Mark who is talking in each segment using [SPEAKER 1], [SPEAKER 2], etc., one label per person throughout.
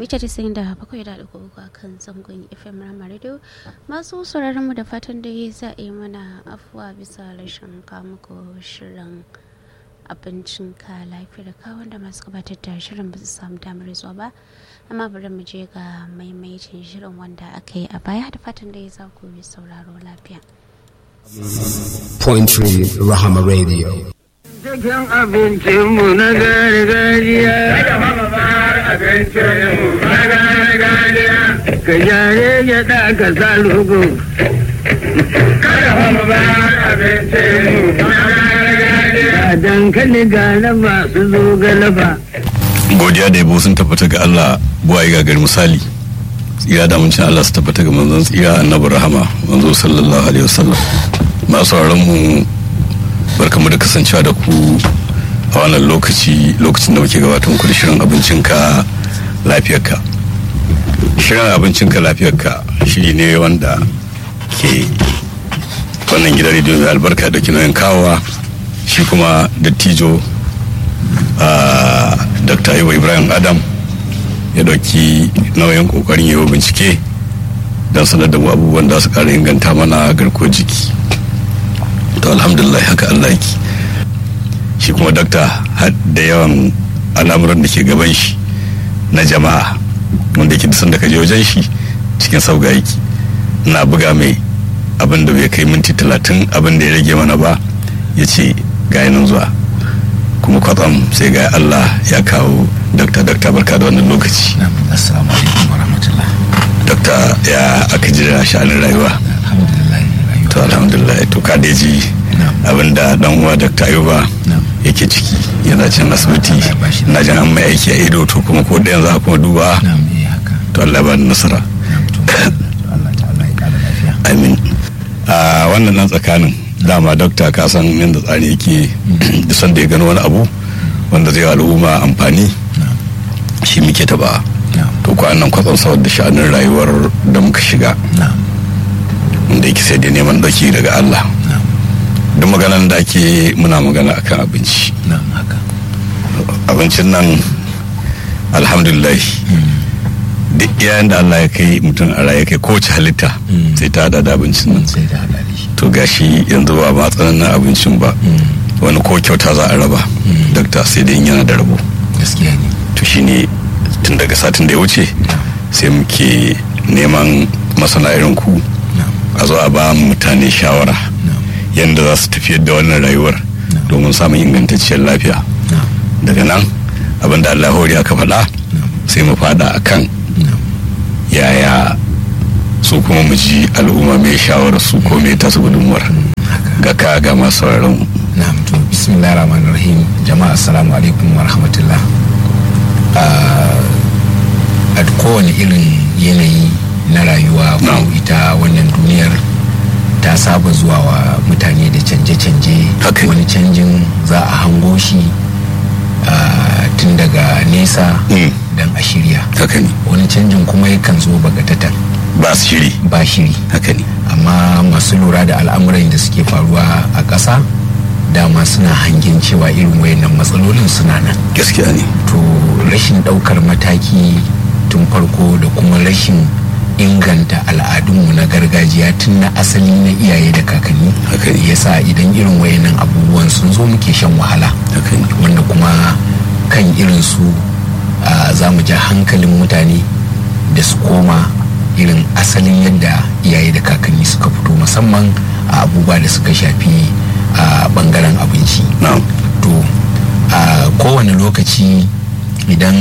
[SPEAKER 1] mita 97.3 a kan zangon fm rama radio masu sauraron mu da fatan da za a yi mana afuwa bisa rashin kamuko shirin abincin ka lafiyar ka wanda masu gabatar da shirin ba su samu damar zuwa ba amma bari mu je ga maimaitin shirin wanda aka yi a baya da fatan da za ku yi sauraro lafiya
[SPEAKER 2] Point Tree Rahama Radio.
[SPEAKER 3] Cikin abincinmu na gargajiya. Ka jare gyaɗa ka sa lugu. Ga dankali ga laba su zo ga laba.
[SPEAKER 4] godiya da yabo sun tabbata ga Allah buwaye gagar misali tsira da amincin Allah su tabbata ga manzon tsira annabi rahama manzo sallallahu alaihi wasallam masu sauraron mu barkamu da kasancewa da ku a wannan lokaci lokacin da muke gabatar muku da shirin abincinka lafiyarka shirin abincinka lafiyarka shiri ne wanda ke wannan gidan rediyo mai albarka da kinoyin kawowa shi kuma dattijo a dr aiwa ibrahim adam ya dauki nauyin kokarin yi bincike don sanar da mu abubuwan da su kara inganta mana garkuwar jiki to alhamdulillah haka allah yake shi kuma dakta da yawan al'amuran da ke gaban shi na jama'a wanda ke da ka je wajen shi cikin sauga yake na buga mai abin da bai kai minti talatin abin da ya rage mana ba ya ce ga nan zuwa kuma kwatsam sai ga Allah ya kawo dakta dakta barka da wannan lokaci
[SPEAKER 5] assalamu alaikum wa rahmatullah
[SPEAKER 4] dakta ya aka ji da sha'anin rayuwa
[SPEAKER 5] alhamdulillah rayuwa
[SPEAKER 4] to alhamdulillah to ka da ji abinda dan uwa dakta ayuba yake ciki yana can asibiti na jan an mai aiki a ido to kuma ko da yanzu kuma duba
[SPEAKER 5] na'am eh haka
[SPEAKER 4] to Allah ba da nasara
[SPEAKER 5] na'am to Allah ta'ala ya kara lafiya
[SPEAKER 4] amin a wannan nan tsakanin dama dokta ka san yadda tsari yake da sanda ya gano wani abu wanda zai wa al'umma amfani shi muke taba
[SPEAKER 5] na'am
[SPEAKER 4] to ko nan kwatsam saboda sha'anin rayuwar da muka shiga
[SPEAKER 5] na'am
[SPEAKER 4] inda yake sai da neman dauki daga Allah
[SPEAKER 5] na'am
[SPEAKER 4] duk maganan da ake muna magana akan abinci
[SPEAKER 5] na'am haka
[SPEAKER 4] abincin nan alhamdulillah duk yayin da Allah ya kai mutum a raye kai kowace halitta
[SPEAKER 5] Mm.
[SPEAKER 4] sai ta hada da abincin nan
[SPEAKER 5] sai da halali shi
[SPEAKER 4] to gashi yanzu ba ma tsananin abincin ba wani ko kyauta za a raba dakta sai dai in yana da rabo
[SPEAKER 5] gaskiya ne
[SPEAKER 4] to shine tun daga satin da ya wuce sai muke neman masana irin ku
[SPEAKER 5] na'am
[SPEAKER 4] a zo a ba mutane shawara
[SPEAKER 5] na'am
[SPEAKER 4] yadda za su tafiyar da wannan rayuwar domin samun ingantacciyar lafiya
[SPEAKER 5] na'am
[SPEAKER 4] daga nan abin da Allah hori aka faɗa sai mu faɗa a kan
[SPEAKER 5] na'am
[SPEAKER 4] yaya su kuma mu ji al'umma mai shawarar su ko mai tasu gudunmuwar ga ka ga masu sauraron mu.
[SPEAKER 5] na'am to bismillahir rahmanir rahim jama'a assalamu alaikum wa rahmatullah Ah, a kowane irin yanayi na rayuwa ko
[SPEAKER 4] Na'am.
[SPEAKER 5] ita wannan duniyar ta saba zuwa wa mutane da canje-canje
[SPEAKER 4] Haka ne.
[SPEAKER 5] wani canjin za a hango shi ah, tun daga nesa
[SPEAKER 4] Mm.
[SPEAKER 5] don a shirya
[SPEAKER 4] haka ne
[SPEAKER 5] wani canjin kuma yakan zo bagatatan
[SPEAKER 4] ba su shiri
[SPEAKER 5] ba shiri
[SPEAKER 4] haka ne
[SPEAKER 5] amma masu lura da al'amuran da suke faruwa a ƙasa dama suna hangen cewa irin wayannan matsalolin suna nan
[SPEAKER 4] gaskiya ne
[SPEAKER 5] to rashin ɗaukar mataki tun farko da kuma rashin inganta al'adunmu na gargajiya tun na asali na iyaye da kakanni
[SPEAKER 4] Haka ne.
[SPEAKER 5] yasa idan irin wayannan abubuwan sun zo muke shan wahala
[SPEAKER 4] haka ne
[SPEAKER 5] wanda kuma kan irin su ah, za mu ja hankalin mutane da su koma irin asalin yadda iyaye da kakanni suka fito musamman a abubuwa da suka shafi a bangaren abinci
[SPEAKER 4] na'am
[SPEAKER 5] to a kowane lokaci idan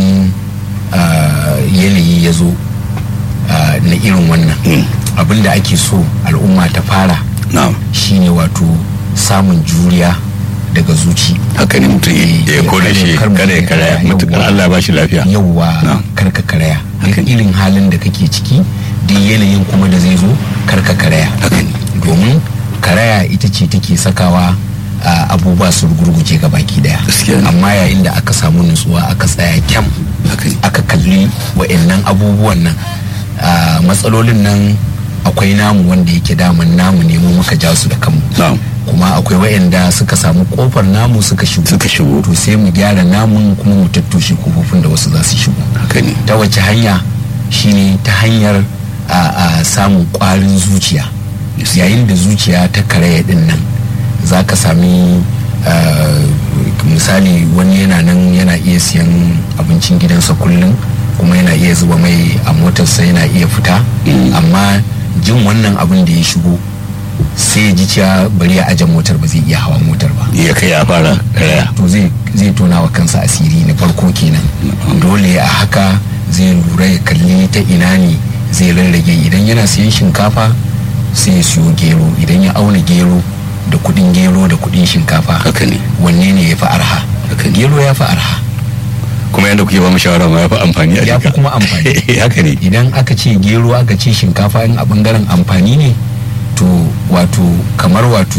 [SPEAKER 5] ah, yanayi ya zo ah, na irin wannan
[SPEAKER 4] Mm.
[SPEAKER 5] abin da ake so al'umma ta fara
[SPEAKER 4] na'am
[SPEAKER 5] shine wato samun juriya daga zuci
[SPEAKER 4] haka ne mutum ya kore shi
[SPEAKER 5] Kar mu
[SPEAKER 4] kada ya karaya
[SPEAKER 5] yawwa.
[SPEAKER 4] mutukar Allah ba shi lafiya
[SPEAKER 5] yauwa
[SPEAKER 4] Na'am.
[SPEAKER 5] karka karaya
[SPEAKER 4] Haka
[SPEAKER 5] duk
[SPEAKER 4] ne.
[SPEAKER 5] irin halin da kake ciki duk yanayin kuma da zai zo karka karaya
[SPEAKER 4] Haka ne.
[SPEAKER 5] domin karaya ita ce take sakawa a, abubuwa su gurguje ga baki daya
[SPEAKER 4] Gaskiya ne.
[SPEAKER 5] amma yayin da aka samu nutsuwa aka tsaya kyam
[SPEAKER 4] haka ne
[SPEAKER 5] aka kalli wa'annan abubuwan nan a, matsalolin nan akwai namu wanda yake daman namu ne mu muka ja su da kanmu
[SPEAKER 4] na'am
[SPEAKER 5] kuma akwai wayanda suka samu kofar namu suka shigo
[SPEAKER 4] Suka shigo.
[SPEAKER 5] to sai mu gyara namun kuma mu tattoshe kofofin da wasu za su shigo
[SPEAKER 4] haka ne
[SPEAKER 5] ta wace hanya shine ta hanyar a, a samun kwarin zuciya yayin da zuciya ta karaya din nan za ka sami ah, misali wani yana nan yana iya siyan abincin gidansa kullum kuma yana iya zuba mai a motarsa yana iya fita amma jin wannan abin da ya shigo sai ya ji cewa bari ya aje motar ba zai iya hawa motar ba
[SPEAKER 4] ya kai ya fara karaya
[SPEAKER 5] to zai zai tona wa kansa asiri na farko kenan dole a haka zai lura ya kalli ta ina ne zai rarrage idan yana siyan shinkafa sai ya siyo gero idan ya auna gero da kudin gero da kudin shinkafa
[SPEAKER 4] haka ne
[SPEAKER 5] wanne ne ya fi arha
[SPEAKER 4] Haka ne.
[SPEAKER 5] gero ya fi arha
[SPEAKER 4] kuma yadda kuke ba mu shawara ma ya fi amfani a
[SPEAKER 5] ya fi
[SPEAKER 4] jika
[SPEAKER 5] kuma amfani
[SPEAKER 4] haka ne
[SPEAKER 5] idan aka ce gero aka ce shinkafa in a bangaren amfani ne to wato kamar wato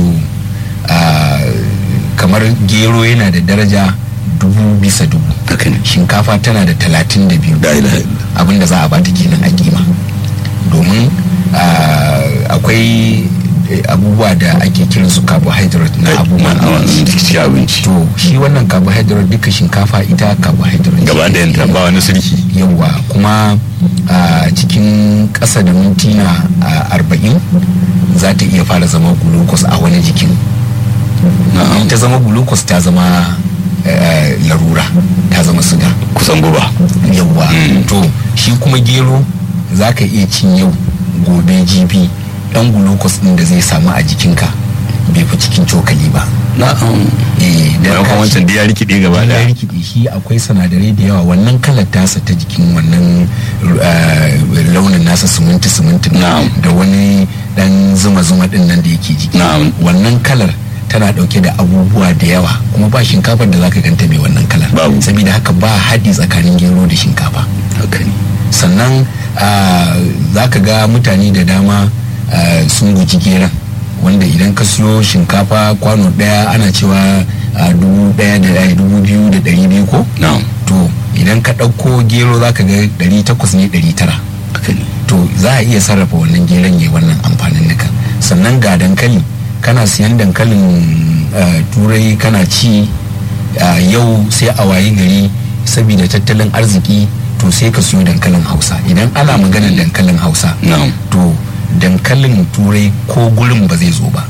[SPEAKER 5] ah, kamar gero yana da daraja dubu bisa dubu
[SPEAKER 4] haka ne
[SPEAKER 5] shinkafa tana da talatin da biyu
[SPEAKER 4] La ilaha illallah.
[SPEAKER 5] abinda za a bata kenan a kima domin ah, akwai eh, abubuwa da ake kiran su carbohydrate na abubuwan
[SPEAKER 4] a
[SPEAKER 5] abinci
[SPEAKER 4] wannan cikin abinci
[SPEAKER 5] to shi wannan carbohydrate duka shinkafa ita carbohydrate
[SPEAKER 4] gaba da yanta ba wani sirki
[SPEAKER 5] yawa kuma a cikin ƙasa da mintuna a arba'in za ta iya fara zama glucose a wani jikin in ta zama glucose ta zama eh, larura ta zama suga
[SPEAKER 4] kusan guba
[SPEAKER 5] yawa to shi kuma gero za ka iya cin yau gobe jibi dan glucose din da zai samu a jikinka bai fi cikin cokali ba
[SPEAKER 4] na'am
[SPEAKER 5] eh dan
[SPEAKER 4] bayan
[SPEAKER 5] ka
[SPEAKER 4] kuma wancan da ya rikide gaba
[SPEAKER 5] ya
[SPEAKER 4] daya
[SPEAKER 5] rikide shi akwai sinadarai da yawa wannan kalar tasa ta jikin wannan eh, launin nasa siminti siminti
[SPEAKER 4] Na'am.
[SPEAKER 5] da wani dan zuma zuma din nan da yake jiki
[SPEAKER 4] Na'am.
[SPEAKER 5] wannan kalar tana dauke da abubuwa da yawa kuma ba shinkafar da zaka ganta mai wannan kalar
[SPEAKER 4] Babu.
[SPEAKER 5] saboda haka ba haɗi tsakanin gero da shinkafa
[SPEAKER 4] haka ne
[SPEAKER 5] sannan za ka ga mutane da dama ah, sun guji geron wanda idan ka siyo shinkafa kwano daya ana cewa ah, dubu daya da ai, dubu biyu da dari biyu ko
[SPEAKER 4] na'am
[SPEAKER 5] to idan ka ɗauko gero za ka ga dari takwas ne dari tara
[SPEAKER 4] haka ne
[SPEAKER 5] to za a iya sarrafa wannan geron ya wannan amfanin nuka sannan ga dankali kana siyan dankalin ah, turai kana ci ah, yau sai a wayi gari saboda tattalin arziki to sai ka siyo dankalin hausa idan ana maganar dankalin hausa
[SPEAKER 4] na'am
[SPEAKER 5] to dankalin turai ko gurin ba zai zo ba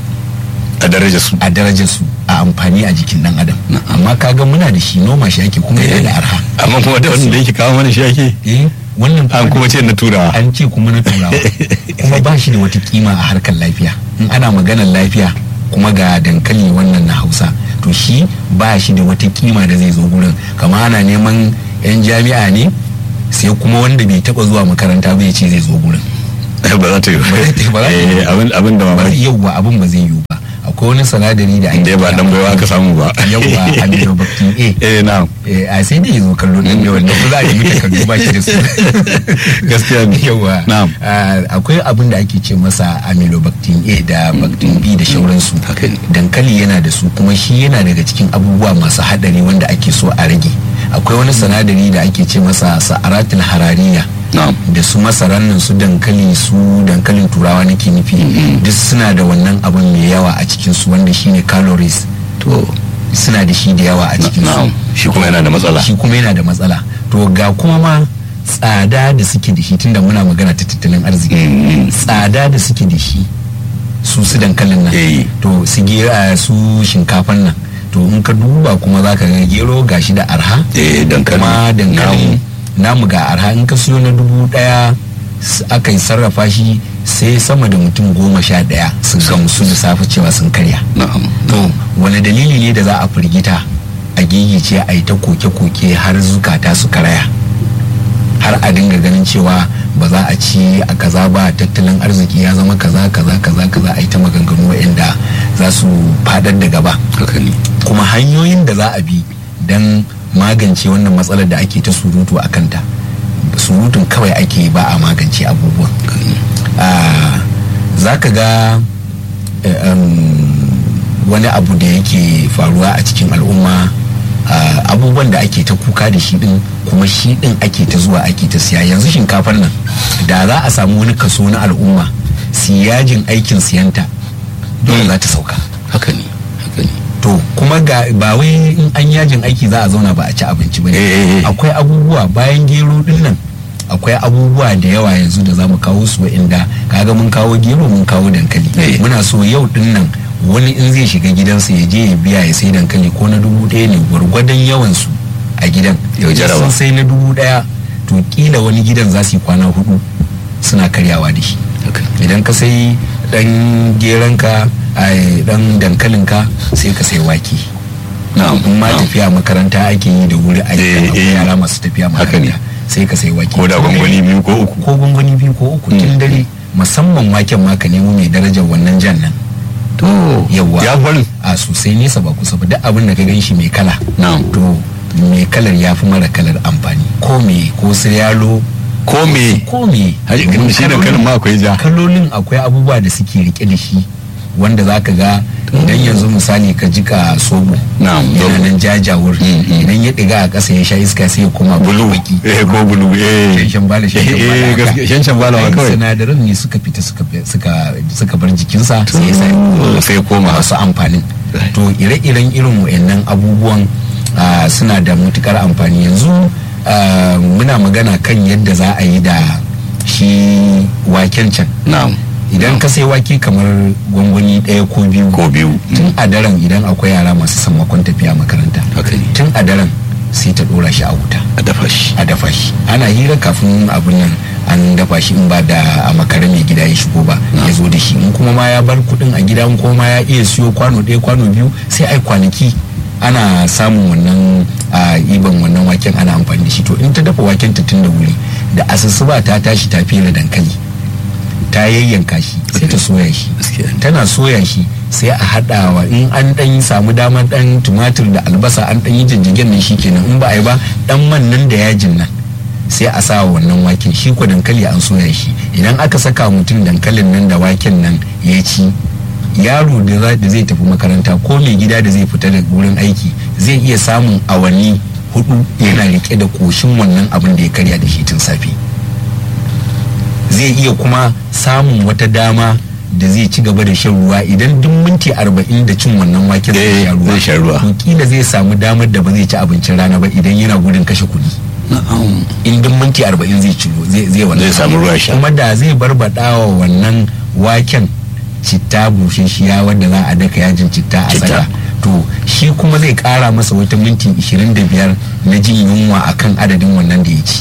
[SPEAKER 4] a daraja su
[SPEAKER 5] a darajar su a amfani a jikin dan adam amma kaga muna da shi noma shi ake kuma yana da arha
[SPEAKER 4] amma kuma da wanda yake kawo mana shi ake
[SPEAKER 5] eh wannan
[SPEAKER 4] an kuma ce na turawa
[SPEAKER 5] an ce kuma na turawa kuma ba shi da wata kima a harkar lafiya in ana maganar lafiya kuma ga dankali wannan na hausa to shi ba shi da wata kima da zai zo gurin kama ana neman yan jami'a ne sai kuma wanda bai taba zuwa makaranta bai ce zai zo gurin
[SPEAKER 4] ba za ta yi
[SPEAKER 5] Ba za ta yi ba.
[SPEAKER 4] Eh, abin abin da
[SPEAKER 5] ba
[SPEAKER 4] mamaki
[SPEAKER 5] yauwa abin ba zai yiwu ba akwai wani sanadari da
[SPEAKER 4] inda ba dan baiwa aka samu ba
[SPEAKER 5] yauwa aminobactin a
[SPEAKER 4] eh na'am
[SPEAKER 5] Eh, a sai da ya zo kallo dan da wanda ba za a yi mita kallo ba shi da su
[SPEAKER 4] gaskiya ne
[SPEAKER 5] yawa
[SPEAKER 4] na'am
[SPEAKER 5] Ah, akwai abin da ake ce masa amylobactin a da bactin b da shauransu
[SPEAKER 4] haka ne
[SPEAKER 5] dankali yana da su kuma shi yana daga cikin abubuwa masu hadari wanda ake so a rage akwai wani sanadari da ake ce masa sa'aratul harariya
[SPEAKER 4] na'am
[SPEAKER 5] da su masaran nan su dankali su dankalin turawa nake nufi duk suna da wannan abin mai yawa a cikin su wanda shine calories
[SPEAKER 4] to
[SPEAKER 5] suna da shi da yawa a cikin
[SPEAKER 4] na'am
[SPEAKER 5] su
[SPEAKER 4] shi kuma yana da matsala
[SPEAKER 5] shi kuma yana da matsala to ga kuma ma tsada da suke da shi tunda muna magana ta tattalin arziki
[SPEAKER 4] Mm.
[SPEAKER 5] tsada da suke da shi su su dankalin nan
[SPEAKER 4] Eh.
[SPEAKER 5] to su gera su shinkafan nan to in ka duba kuma za ka ga gero gashi da arha
[SPEAKER 4] eh dankali
[SPEAKER 5] kuma dankali
[SPEAKER 4] namu.
[SPEAKER 5] namu ga arha in ka siyo na dubu daya s- aka yi sarrafa shi sai sama da mutum goma sha daya su gamsu da safe cewa sun karya
[SPEAKER 4] na'am
[SPEAKER 5] to wani dalili ne da za a firgita a gigice a yi ta koke-koke har zukata su karaya har a dinga ganin cewa ba za a ci a kaza ba tattalin arziki ya zama kaza kaza kaza kaza a yi ta maganganu waɗanda za su fadar da gaba
[SPEAKER 4] haka ne
[SPEAKER 5] kuma hanyoyin da za a bi don magance wannan matsalar da ake ta surutu a kanta surutun kawai ake yi ba a magance abubuwan Ah, za ka ga eh, um, wani abu da yake faruwa a cikin al'umma ah, abubuwan da ake ta kuka da shi din kuma shi din ake ta zuwa ake ta siya yanzu shinkafar nan da za a samu wani kaso na al'umma siyajin aikin siyanta dole za ta sauka
[SPEAKER 4] haka ne haka ne
[SPEAKER 5] to kuma ga ba wai in an yajin aiki za a zauna ba a ci abinci ba
[SPEAKER 4] Eh, eh, eh.
[SPEAKER 5] akwai abubuwa bayan gero din nan akwai abubuwa da yawa yanzu da za mu kawo su inda kaga mun kawo gero mun kawo dankali
[SPEAKER 4] Eh.
[SPEAKER 5] muna so yau din nan wani in zai shiga gidansa ya je ya biya ya sai dankali ko na dubu ɗaya ne gwargwadon yawan su a gidan
[SPEAKER 4] Yau jaraba.
[SPEAKER 5] sun sai na dubu ɗaya to kila wani gidan za su yi kwana hudu suna karyawa da shi
[SPEAKER 4] haka
[SPEAKER 5] idan ka sai dan geranka ai dan dankalinka sai ka sai wake
[SPEAKER 4] na'am
[SPEAKER 5] in ma
[SPEAKER 4] na'am.
[SPEAKER 5] tafiya makaranta ake yi da wuri a
[SPEAKER 4] Eh,
[SPEAKER 5] akwai
[SPEAKER 4] eh.
[SPEAKER 5] yara masu tafiya
[SPEAKER 4] Haka ne.
[SPEAKER 5] makaranta sai ka sai wake
[SPEAKER 4] ko da gwangwani biyu ko uku
[SPEAKER 5] ko gwangwani biyu ko uku tun dare musamman waken ma ka nemo mai darajar wannan jan nan
[SPEAKER 4] to
[SPEAKER 5] Yawwa.
[SPEAKER 4] ya farin
[SPEAKER 5] a sosai nesa ba kusa ba duk abin da ka gan shi mai kala
[SPEAKER 4] na'am
[SPEAKER 5] to mai kalar ya fi mara kalar amfani ko me ko su yalo
[SPEAKER 4] ko me
[SPEAKER 5] ko me
[SPEAKER 4] Haji,
[SPEAKER 5] Domin
[SPEAKER 4] shi dankalin ma akwai ja
[SPEAKER 5] kalolin akwai abubuwa da suke rike da shi wanda za ka ga idan yanzu misali ka jika sobo
[SPEAKER 4] Na'am,
[SPEAKER 5] yana
[SPEAKER 4] sobo.
[SPEAKER 5] nan jajawur
[SPEAKER 4] Mm, mm.
[SPEAKER 5] idan ya diga a ƙasa ya sha iska sai ya koma
[SPEAKER 4] bulu
[SPEAKER 5] baki
[SPEAKER 4] eh ko bulu eh
[SPEAKER 5] shanshan bala shanshan
[SPEAKER 4] Eh,
[SPEAKER 5] bala
[SPEAKER 4] eh,
[SPEAKER 5] haka.
[SPEAKER 4] gaskiya, shanshan bala ma
[SPEAKER 5] Ai,
[SPEAKER 4] kawai.
[SPEAKER 5] sinadaran ne suka fita suka suka suka bar jikinsa sai ya sa
[SPEAKER 4] To, sai ya koma
[SPEAKER 5] masu amfanin
[SPEAKER 4] Right.
[SPEAKER 5] to ire-iren irin wayannan abubuwan ah, suna da matukar amfani yanzu ah, muna magana kan yadda za a yi da shi waken can
[SPEAKER 4] na'am
[SPEAKER 5] idan ka sai wake kamar gwangwani ɗaya ko biyu
[SPEAKER 4] ko biyu
[SPEAKER 5] tun a daren idan akwai yara masu sammakon tafiya makaranta
[SPEAKER 4] haka ne
[SPEAKER 5] tun a daren sai ta ɗora shi a wuta
[SPEAKER 4] a dafa shi
[SPEAKER 5] a dafa shi ana hira kafin abin nan an dafa shi in ba da a makare mai gida ya shigo ba ya zo da shi in kuma ma ya bar kuɗin a gida in kuma ma ya iya siyo kwano ɗaya kwano biyu sai ai kwanaki ana samun wannan a iban wannan waken ana amfani da shi to in ta dafa waken ta tun da wuri da asusuba ta tashi ta fere dankali ta yayyanka shi sai ta soya shi
[SPEAKER 4] Gaskiya ne.
[SPEAKER 5] tana soya shi sai a haɗawa in an ɗan samu damar ɗan tumatir da albasa an ɗan yi jijjigen nan kenan in ba a yi ba ɗan man nan da yajin nan sai a sa wa wannan waken shi ko dankali an soya shi idan aka saka mutum dankalin nan da waken nan ya ci yaro da za- da zai tafi makaranta ko mai gida da zai fita da wurin aiki zai iya samun awanni hudu yana rike da koshin wannan abin da ya karya da shi tun safe zai iya kuma samun wata dama da zai ci gaba da shan ruwa idan duk minti arba'in da cin wannan waken
[SPEAKER 4] Eh,
[SPEAKER 5] zai sha ruwa
[SPEAKER 4] zai sha ruwa.
[SPEAKER 5] to kila zai samu damar da ba zai ci abincin rana ba idan yana gudun kashe kuɗi
[SPEAKER 4] na'am
[SPEAKER 5] in duk minti arba'in zai ci zai zai wannan
[SPEAKER 4] Zai samu ruwa sha.
[SPEAKER 5] kuma da zai barbaɗa wa wannan waken citta bushashiya wanda za a daka yajin citta a
[SPEAKER 4] Citta.
[SPEAKER 5] saka to shi kuma zai kara masa wata minti 25 na jin yunwa akan adadin wannan da ya ci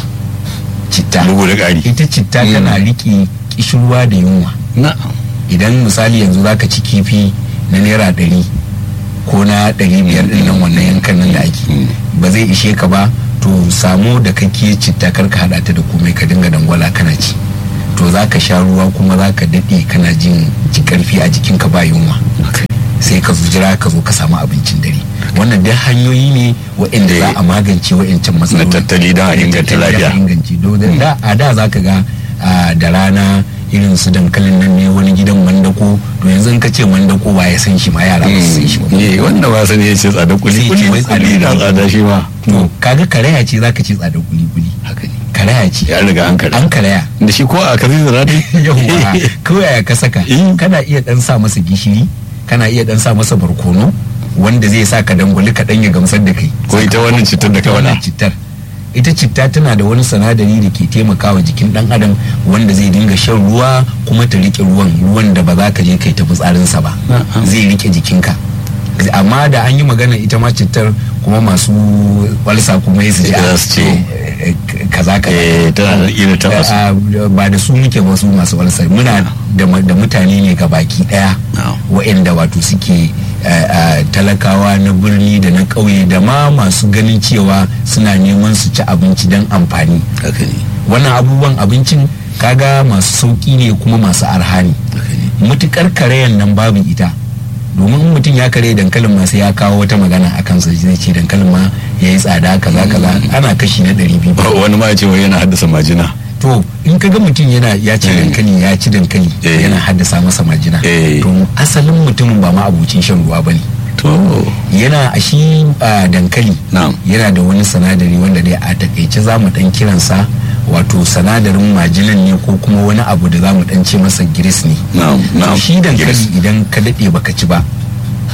[SPEAKER 5] citta
[SPEAKER 4] bugu da ƙari
[SPEAKER 5] ita citta
[SPEAKER 4] Mm.
[SPEAKER 5] tana riƙe kishirwa da yunwa
[SPEAKER 4] na'am
[SPEAKER 5] idan misali yanzu zaka ci kifi na naira ɗari ko na ɗari biyar ɗin nan wannan yankan nan da ake ba zai ishe ka ba to samu da kake citta kar ka haɗa ta da komai ka dinga dangwala kana ci to za ka sha ruwa kuma za ka daɗe kana jin ji ƙarfi a jikinka ba yunwa sai ka jira ka zo ka samu abincin dare wannan duk hanyoyi ne waɗanda za a magance waɗancan matsaloli
[SPEAKER 4] Na tattali don a inganta
[SPEAKER 5] tattali don a
[SPEAKER 4] lafiya.
[SPEAKER 5] inganci don da a da za ka ga a, da rana irin su dankalin nan ne wani gidan mandako to yanzu in ka ce mandako ba ya san shi ma yara ba su san shi ba
[SPEAKER 4] ne wanda ba sani ya ce tsada kuli
[SPEAKER 5] Sai
[SPEAKER 4] kuli
[SPEAKER 5] ce wai
[SPEAKER 4] kuli da
[SPEAKER 5] tsada.
[SPEAKER 4] tsada shi ma
[SPEAKER 5] to kaga karaya ce zaka ce tsadar kuli kuli
[SPEAKER 4] haka ne
[SPEAKER 5] karaya ce
[SPEAKER 4] ya riga an kare
[SPEAKER 5] an karaya
[SPEAKER 4] da shi ko a kasi da rati
[SPEAKER 5] yawwa kawai ka saka
[SPEAKER 4] Eh.
[SPEAKER 5] kana iya dan sa masa gishiri kana iya dan sa masa barkono wanda zai sa ka dangwali ka dan ya gamsar da kai
[SPEAKER 4] Ko ita wannan cittar da ka
[SPEAKER 5] Ita wannan
[SPEAKER 4] faɗa.
[SPEAKER 5] cittar ita citta tana da wani sinadari da ke taimakawa jikin dan adam wanda zai dinga shan ruwa kuma ta rike ruwan ruwan da ba za ka je kai ta fitsarinsa ba
[SPEAKER 4] Na'am.
[SPEAKER 5] zai rike jikinka amma da an yi magana ita ma cittar kuma masu walsa kuma ya su ji
[SPEAKER 4] Za
[SPEAKER 5] a-
[SPEAKER 4] su ce.
[SPEAKER 5] eh, kaza kaza
[SPEAKER 4] eh tana da irin ta wasu
[SPEAKER 5] Ah, ba da su muke ba su masu walsa muna da ma- da mutane ne ga baki daya
[SPEAKER 4] Na'am.
[SPEAKER 5] waɗanda wato suke eh, ah, talakawa na birni da na ƙauye da ma masu ganin cewa suna neman su ci abinci don amfani
[SPEAKER 4] haka ne
[SPEAKER 5] wannan abubuwan abincin kaga masu sauƙi ne kuma masu arha ne
[SPEAKER 4] haka ne
[SPEAKER 5] mutukar karayan nan babu ita domin in mutum ya kare dankalin ma sai ya kawo wata magana a kansa zai ce dankalin ma ya yi tsada kaza kaza ana kashi na ɗari biyu
[SPEAKER 4] wani ma ya ce wai yana haddasa majina
[SPEAKER 5] to in ka ga mutum yana ya ci
[SPEAKER 4] Eh.
[SPEAKER 5] dankali ya ci dankali
[SPEAKER 4] Eh.
[SPEAKER 5] yana haddasa masa majina
[SPEAKER 4] Eh.
[SPEAKER 5] to asalin mutumin ba ma abucin shan ruwa bane
[SPEAKER 4] to
[SPEAKER 5] yana a shi a dankali
[SPEAKER 4] Na'am.
[SPEAKER 5] yana da wani sanadari wanda dai a takaice za mu dan kiransa wato sanadarin majinan ne ko kuma wani abu da za mu dan ce masa giris ne
[SPEAKER 4] na'am
[SPEAKER 5] To
[SPEAKER 4] na'am
[SPEAKER 5] shi dankali
[SPEAKER 4] Giris.
[SPEAKER 5] idan ka daɗe baka ci ba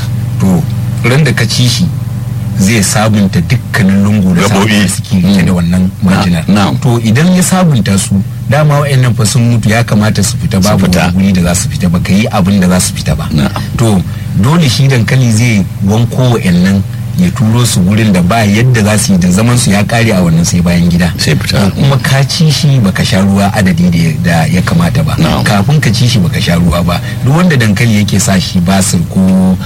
[SPEAKER 5] to ran da ka ci shi zai sabunta dukkanin lungu da
[SPEAKER 4] Gaɓoɓi.
[SPEAKER 5] saƙo da suke rike da wannan majinar
[SPEAKER 4] na'am.
[SPEAKER 5] to idan ya sabunta su dama wa'annan fa sun mutu ya kamata su fita babu
[SPEAKER 4] fita.
[SPEAKER 5] wani guri da za su fita ba ka yi abin da za su fita ba
[SPEAKER 4] Na'am.
[SPEAKER 5] to dole shi dankali zai wanko wa'annan ya turo su gurin da ba yadda za su yi da zaman su ya kare a wannan sai bayan gida
[SPEAKER 4] Sai fita.
[SPEAKER 5] To kuma ka ci shi baka sha ruwa adadi da ya- da ya kamata ba
[SPEAKER 4] Na'am.
[SPEAKER 5] kafin ka ci shi baka sha ruwa ba duk wanda dankali yake sa shi basir ko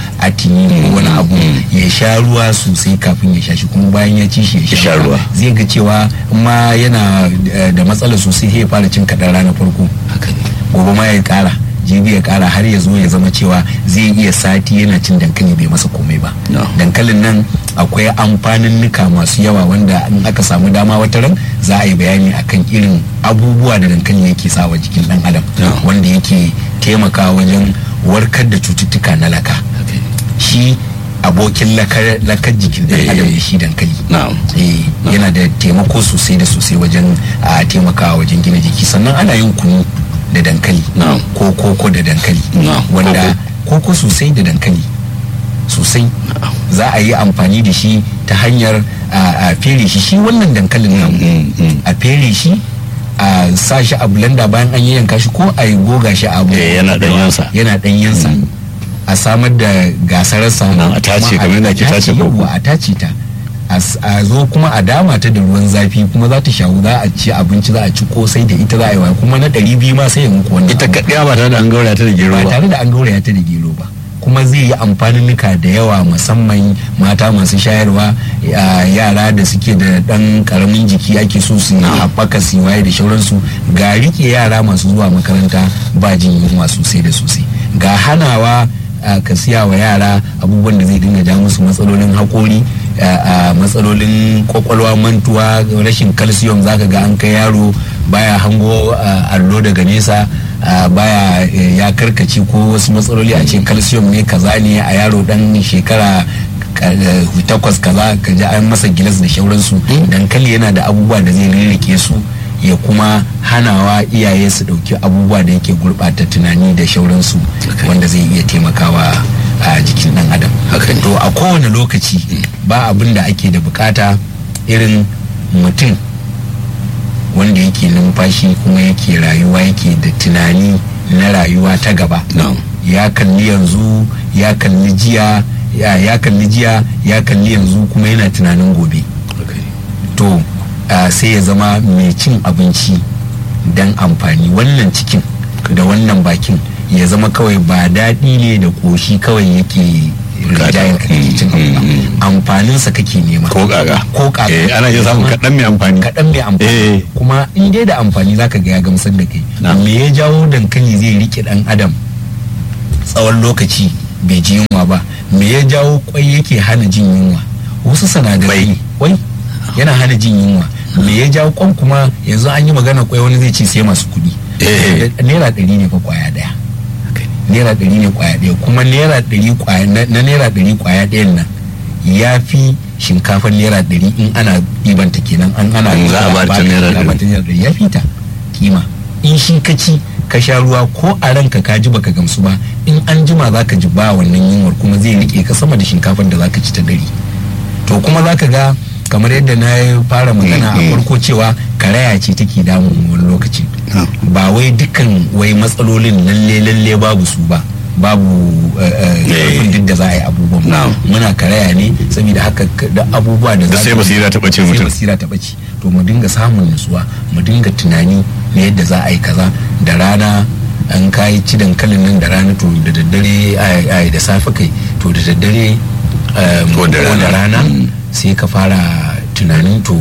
[SPEAKER 5] atini ko wani abu ya sha ruwa sosai kafin ya sha shi kuma bayan ya ci shi ya
[SPEAKER 4] sha ruwa.
[SPEAKER 5] zai ga cewa in ma yana eh, da matsala sosai sai ya fara cin kaɗan rana farko
[SPEAKER 4] haka ne
[SPEAKER 5] gobe ma ya kara jibi ya kara har ya zo ya zama cewa zai iya sati yana cin dankali bai masa komai ba
[SPEAKER 4] No.
[SPEAKER 5] dankalin nan akwai amfanin nuka masu yawa wanda in aka samu dama wata ran za a yi bayani akan irin abubuwa da dankali yake sawa jikin dan adam
[SPEAKER 4] No.
[SPEAKER 5] wanda yake taimakawa wajen warkar da cututtuka na laka
[SPEAKER 4] haka ne
[SPEAKER 5] shi abokin lakar lakar jikin dan
[SPEAKER 4] Eh.
[SPEAKER 5] adam ne shi dankali
[SPEAKER 4] na'am
[SPEAKER 5] eh yana da taimako sosai da sosai wajen a taimakawa wajen gina jiki sannan ana yin kunu da dankali
[SPEAKER 4] Na'am.
[SPEAKER 5] ko koko da dankali
[SPEAKER 4] Na'am,
[SPEAKER 5] wanda koko sosai da dankali sosai za a yi amfani da shi ta hanyar a a fere shi shi wannan dankalin nan
[SPEAKER 4] Mm, mm.
[SPEAKER 5] a fere shi a sa shi a blender bayan an yanka shi ko a yi goga shi a abu
[SPEAKER 4] Eh, yana ɗanyensa.
[SPEAKER 5] yana ɗanyensa a samar da gasararsa
[SPEAKER 4] Nan a tace
[SPEAKER 5] kuma
[SPEAKER 4] kamar yadda ake tace koko.
[SPEAKER 5] yawwa, a tace ta a s- a zo kuma a dama ta da ruwan zafi kuma za ta shawu za a ci abinci za a ci kosai da ita za a yi wa kuma na ɗari biyu ma sai ya muku wannan
[SPEAKER 4] ita
[SPEAKER 5] abu.
[SPEAKER 4] kaɗiya ba tare da an gauraya ta da gero
[SPEAKER 5] ba
[SPEAKER 4] ba
[SPEAKER 5] tare da an gauraya ta da gero ba kuma zai yi amfaninnika da yawa musamman mata masu shayarwa ya- yara da suke da ɗan ƙaramin jiki ake so su haɓaka su yi waye da shauransu ga rike yara masu zuwa makaranta ba jin yunwa sosai da sosai ga hanawa a, ka siya wa yara abubuwan da zai dinga ja musu matsalolin haƙori a, a, matsalolin kwakwalwa mantuwa rashin calcium zaka ga an kai yaro baya hango a, allo daga nesa a, baya eh, ya karkace ko wasu matsaloli a ce calcium ne kaza ne a yaro dan shekara ka- eh, takwas kaza ka ji an masa gilas da shauransu dankali yana da abubuwa da zai rirrike su ya kuma hanawa iyaye su dauki abubuwa da yake gurɓata tunani da shauransu
[SPEAKER 4] Okay.
[SPEAKER 5] wanda zai iya taimakawa a jikin dan adam
[SPEAKER 4] Haka ne.
[SPEAKER 5] to a kowane lokaci ba abin da ake da bukata irin mutum wanda yake numfashi kuma yake rayuwa yake da tunani na rayuwa ta gaba
[SPEAKER 4] na'am
[SPEAKER 5] ya kalli yanzu ya kalli jiya ya ya kalli jiya ya kalli yanzu kuma yana tunanin gobe
[SPEAKER 4] haka ne
[SPEAKER 5] to ah, sai ya zama mai cin abinci don amfani wannan cikin da wannan bakin ya zama kawai ba daɗi ne da ƙoshi kawai yake rijayen ka kake cin abu ba amfaninsa kake nema
[SPEAKER 4] ko kaga
[SPEAKER 5] ko kaga
[SPEAKER 4] eh ana iya samun kaɗan mai amfani
[SPEAKER 5] kaɗan mai amfani
[SPEAKER 4] Eh.
[SPEAKER 5] kuma in dai da amfani zaka ga ya gamsar da kai
[SPEAKER 4] Na.
[SPEAKER 5] me ya jawo dankali zai rike dan adam tsawon lokaci bai ji yunwa ba me ya jawo kwai yake hana jin yunwa wasu sinadarai kwai yana hana jin yunwa me ya jawo kwan kuma yanzu an yi magana kwai wani zai ce sai masu kuɗi
[SPEAKER 4] Eh.
[SPEAKER 5] naira ɗari ne fa kwaya ɗaya
[SPEAKER 4] haka ne
[SPEAKER 5] naira ɗari ne kwaya ɗaya kuma naira ɗari kwaya na na naira ɗari kwaya ɗayan nan ya fi shinkafar naira ɗari in ana ɗibanta kenan an ana
[SPEAKER 4] In za a ba ta naira
[SPEAKER 5] za a ba ta naira ɗari ya fi ta kima in shi ka ci ka sha ruwa ko a ranka ka ji baka gamsu ba in an jima za ka ji ba wannan yunwar kuma zai rike ka sama da shinkafar da za ka ci ta ɗari to kuma za ka ga kamar yadda na fara magana a
[SPEAKER 4] Mm, mm.
[SPEAKER 5] farko cewa karaya ce take damun mu wani lokaci
[SPEAKER 4] na'am
[SPEAKER 5] ba wai dukkan wai matsalolin lalle lalle babu su ba babu eh, eh,
[SPEAKER 4] Eh.
[SPEAKER 5] karfin duk da za a yi abubuwan ba.
[SPEAKER 4] Na'am.
[SPEAKER 5] muna karaya ne saboda haka k- da abubuwa da
[SPEAKER 4] Da
[SPEAKER 5] za
[SPEAKER 4] sai
[SPEAKER 5] ka-
[SPEAKER 4] basira ta ɓace
[SPEAKER 5] sai
[SPEAKER 4] mutum.
[SPEAKER 5] basira ta ɓace to mu dinga samun nutsuwa mu dinga tunani na yadda za a yi kaza da rana an kayi ci dankalin nan da rana to da daddare ai- ai, da safe kai to da daddare um,
[SPEAKER 4] Ko da rana.
[SPEAKER 5] rana
[SPEAKER 4] Mm.
[SPEAKER 5] sai ka fara tunanin to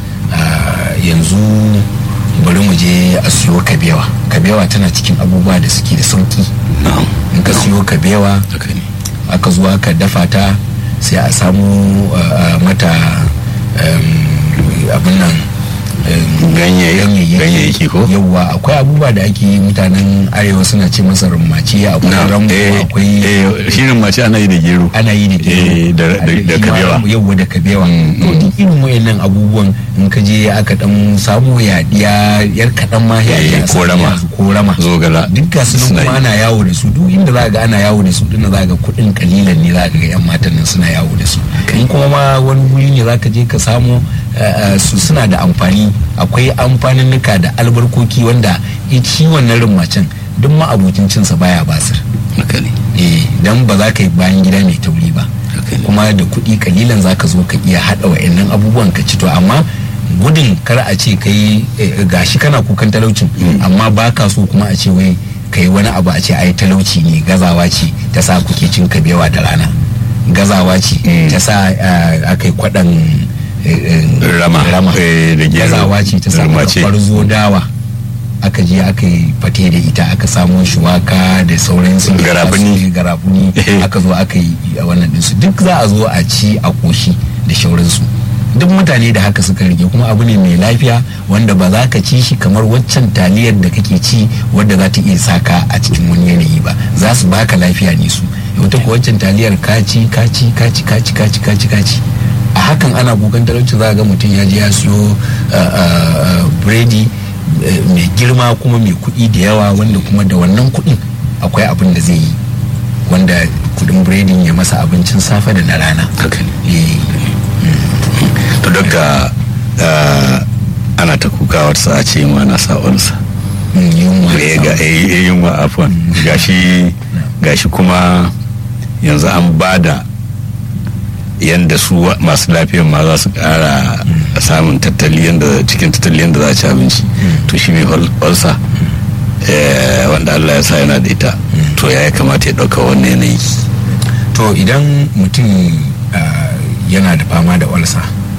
[SPEAKER 5] ah, yanzu bari mu je a siyo kabewa kabewa tana cikin abubuwa da suke da sauki
[SPEAKER 4] na'am
[SPEAKER 5] in ka siyo kabewa
[SPEAKER 4] haka ne
[SPEAKER 5] aka zo aka dafa ta sai a samu uh, uh, mata um, abin nan
[SPEAKER 4] ganyayyaki ko
[SPEAKER 5] yawwa akwai abubuwa da ake yi mutanen arewa suna ce masa rummaci akwai rambo akwai
[SPEAKER 4] shirin mace ana yi da gero
[SPEAKER 5] ana yi da gero
[SPEAKER 4] da kabewa
[SPEAKER 5] yawwa da kabewa to duk irin wayannan abubuwan in ka je aka dan samu yaɗiya yar kaɗan ma ya
[SPEAKER 4] korama
[SPEAKER 5] korama
[SPEAKER 4] zogala
[SPEAKER 5] duk ga su kuma ana yawo da su duk inda za ga ana yawo da su dinna za ga kuɗin kalilan ne za ka ga yan matan nan suna yawo da su in kuma ma wani guri ne za ka je ka samu su suna da amfani akwai amfaninnika da albarkoki wanda shi wannan rumacin duk ma abokin cinsa baya basir eh dan ba za ka yi bayan gida mai tauri ba kuma da kuɗi kalilan za ka zo ka iya haɗa wa'annan abubuwan ka ci to amma gudun kar a ce kai gashi kana kukan talaucin amma ba ka so kuma a ce wai kai wani abu a ce ai talauci ne gazawa ce ta sa kuke cin kabewa da rana gazawa ce ta sa aka yi kwaɗan
[SPEAKER 4] rama
[SPEAKER 5] da gazawa ce ta sa farzo dawa aka je aka yi fate da ita aka samo shuwaka da sauran su
[SPEAKER 4] garabuni
[SPEAKER 5] garabuni aka zo aka yi wannan dinsu duk za a zo a ci a koshi da shauransu duk mutane da haka suka rike kuma abu ne mai lafiya wanda ba za ka ci shi kamar waccan taliyar da kake ci wadda za ta iya saka a cikin wani yanayi ba za su baka lafiya ne su wata ko waccan taliyar kaci kaci kaci kaci kaci kaci kaci a hakan ana kukan talauci za ga mutum ya je ya siyo biredi mai girma kuma mai kuɗi da yawa wanda kuma da wannan kuɗin akwai abin da zai yi wanda kuɗin biredin ya masa abincin safe da na rana
[SPEAKER 4] to daga ana ta kuka wata a ce ma na sa'onsa yunwa afon gashi gashi kuma yanzu an bada yadda su masu lafiyan ma za su kara samun tattali yadda cikin tattali yadda za a ci abinci to shi mai olsa wanda allah ya sa yana da ita to ya kamata ya ɗauka wannan yanayi
[SPEAKER 5] to idan mutum yana da fama da olsa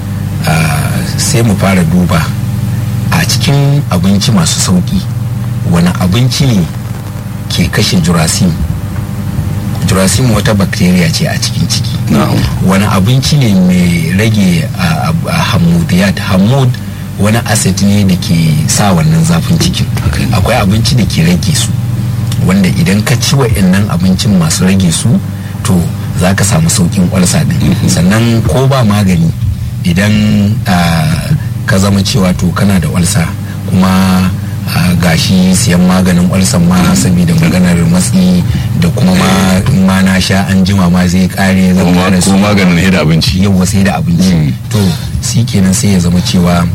[SPEAKER 5] sai mu fara duba a cikin abinci masu sauki wani abinci ne ke kashe jurasim jurasim wata bacteria ce a cikin ciki wani abinci ne mai rage hamudiyat hamud wani acid ne da ke sa wannan zafin cikin akwai abinci da ke rage su wanda idan ka ci wa'annan abincin masu rage su to za ka samu saukin kwalsa din sannan ko ba magani idan ka zama cewa to kana da walsa kuma gashi siyan maganin walsan ma saboda maganar matsi da kuma ma ma na sha an jima ma zai kare zan
[SPEAKER 4] kare su maganin sai da abinci
[SPEAKER 5] yau sai da abinci to shi kenan sai ya zama cewa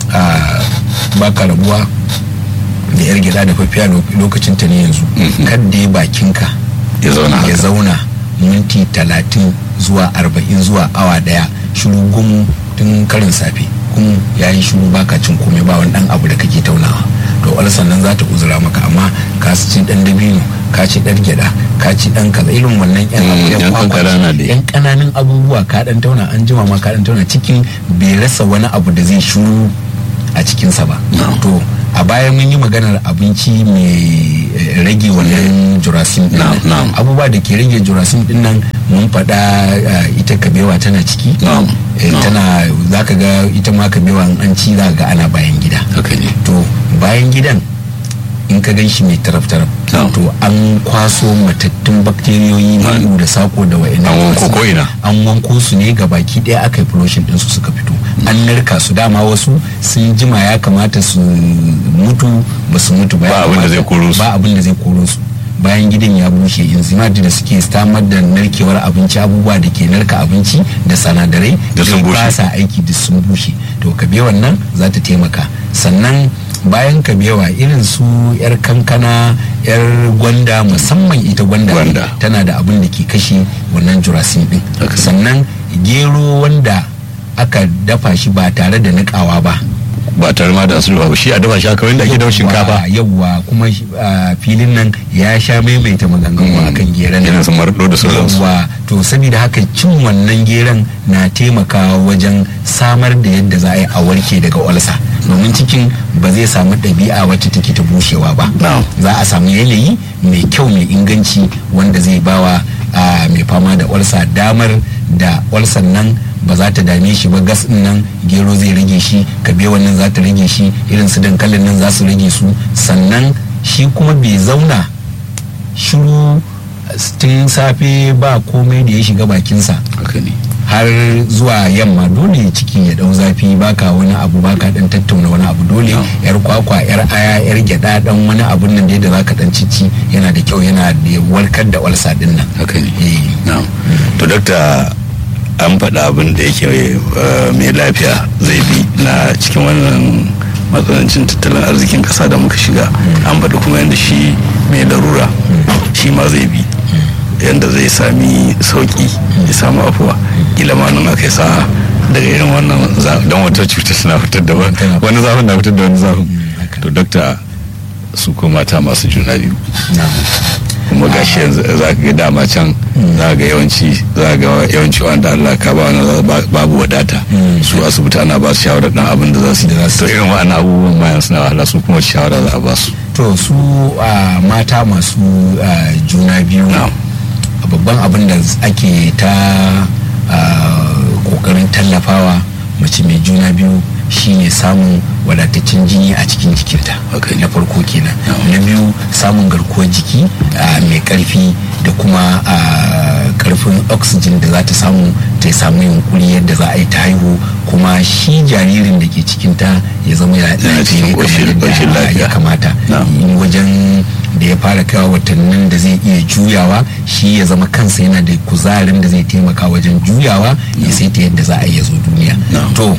[SPEAKER 5] baka rabuwa da yar gida da fafiya lokacin ta ne yanzu kadda ya bakinka ya zauna minti talatin zuwa arba'in zuwa awa daya shiru gum tun karin safe kun ya yi shiru baka cin komai ba wani dan abu da kake taunawa to wani sannan za ta uzura maka amma ka ci dan dabino ka ci dan gyada ka ci dan kaza irin wannan yan abu yan kananan abubuwa ka dan tauna an jima ma ka dan tauna cikin bai rasa wani abu da zai shiru a cikinsa ba to a baya mun yi maganar abinci mai rage wannan jurasim din nan abubuwa da ke rage jurasim din nan mun faɗa ita kabewa tana ciki tana za ka ga ita ma kabewa an ci za ga ana bayan gida to bayan gidan in ka gan shi mai taraf-taraf to an kwaso matattun bakteriyoyi na da sako da wa'ina
[SPEAKER 4] an wanko ko ina
[SPEAKER 5] an wanko su ne ga baki ɗaya aka yi pollution ɗinsu suka fito an narka su dama wasu sun jima ya kamata su mutu ba su mutu ba
[SPEAKER 4] abin da zai koro su
[SPEAKER 5] ba abin da zai koro su bayan gidan ya bushe enzymatic da suke samar da narkewar abinci abubuwa da ke narka abinci da sanadarai
[SPEAKER 4] da sun bushe
[SPEAKER 5] ba sa aiki da sun bushe to kabewan nan za ta taimaka sannan bayan kabewa irin su yar kankana yar gwanda musamman ita gwanda,
[SPEAKER 4] gwanda.
[SPEAKER 5] tana da abin da ke kashe wannan jurasin din
[SPEAKER 4] Okay.
[SPEAKER 5] sannan gero wanda aka dafa shi ba tare da nikawa ba
[SPEAKER 4] ba tare ma da sulhu ba shi a dafa shi haka wanda ake dafa shinkafa
[SPEAKER 5] yawwa kuma a filin nan ya sha maimaita maganganu
[SPEAKER 4] Mm.
[SPEAKER 5] akan geran
[SPEAKER 4] irin su marɗo da sauransu
[SPEAKER 5] yawwa to saboda haka cin wannan geran na taimakawa wajen samar da yadda za a yi a warke daga olsa domin cikin ba zai samu ɗabi'a wacce take ta bushewa ba
[SPEAKER 4] Na'am.
[SPEAKER 5] za a samu yanayi mai kyau mai inganci wanda zai bawa a mai fama da olsa damar da olsan nan ba za ta dame shi ba gas din nan gero zai rage shi kabewan nan za ta rage shi irin su dankalin nan za su rage su sannan shi kuma bai zauna shiru tun safe ba komai da ya shiga bakinsa
[SPEAKER 4] haka ne
[SPEAKER 5] har zuwa yamma dole ciki ya dau zafi baka wani abu baka dan tattauna wani abu dole yar kwakwa yar aya yar gyada dan wani abun nan da zaka dan cici yana da kyau yana da warkar da walsa din nan
[SPEAKER 4] haka ne
[SPEAKER 5] Eh.
[SPEAKER 4] na'am to dakta an faɗa abin da yake eh, mai lafiya zai bi na cikin wannan matsanancin tattalin arzikin ƙasa da muka shiga an faɗi kuma yadda shi mai larura shi ma zai bi yadda zai sami sauƙi ya samu afuwa kila ma nan aka yi sa'a daga irin wannan za- don wata cuta suna fitar da wani wani zafin na fitar da wani zafin
[SPEAKER 5] haka.
[SPEAKER 4] to dakta su ko mata masu juna biyu
[SPEAKER 5] na
[SPEAKER 4] kuma gashi yanzu za ka ga dama can za ga yawanci za ga yawanci wanda Allah ka ba wani ba- babu wadata su asibiti ana ba su shawarar dan abin da za su yi to irin wa'annan abubuwan ma yanzu suna wahala su kuma shawara za a ba su
[SPEAKER 5] to su a mata masu a, juna biyu
[SPEAKER 4] Na'am.
[SPEAKER 5] babban abin da ake ta a, kokarin tallafawa mace mai juna biyu shine samun wadataccen jini a cikin jikinta
[SPEAKER 4] Okay.
[SPEAKER 5] na farko kenan
[SPEAKER 4] Na'am.
[SPEAKER 5] na biyu samun garkuwar jiki a, mai karfi da kuma a, karfin oxygen da za ta samu ta samu yunkuri yadda za a yi ta haihu kuma shi jaririn da ke cikinta ya zama ya
[SPEAKER 4] Yana cikin
[SPEAKER 5] kamar
[SPEAKER 4] ƙoshin-
[SPEAKER 5] yadda
[SPEAKER 4] ƙoshin lafiya.
[SPEAKER 5] ya kamata
[SPEAKER 4] Na'am.
[SPEAKER 5] in wajen da ya fara kawo watannin da zai iya juyawa shi ya zama kansa yana da kuzarin da zai taimaka wajen juyawa ya sai ta yadda za a iya zo duniya
[SPEAKER 4] Na'am.
[SPEAKER 5] to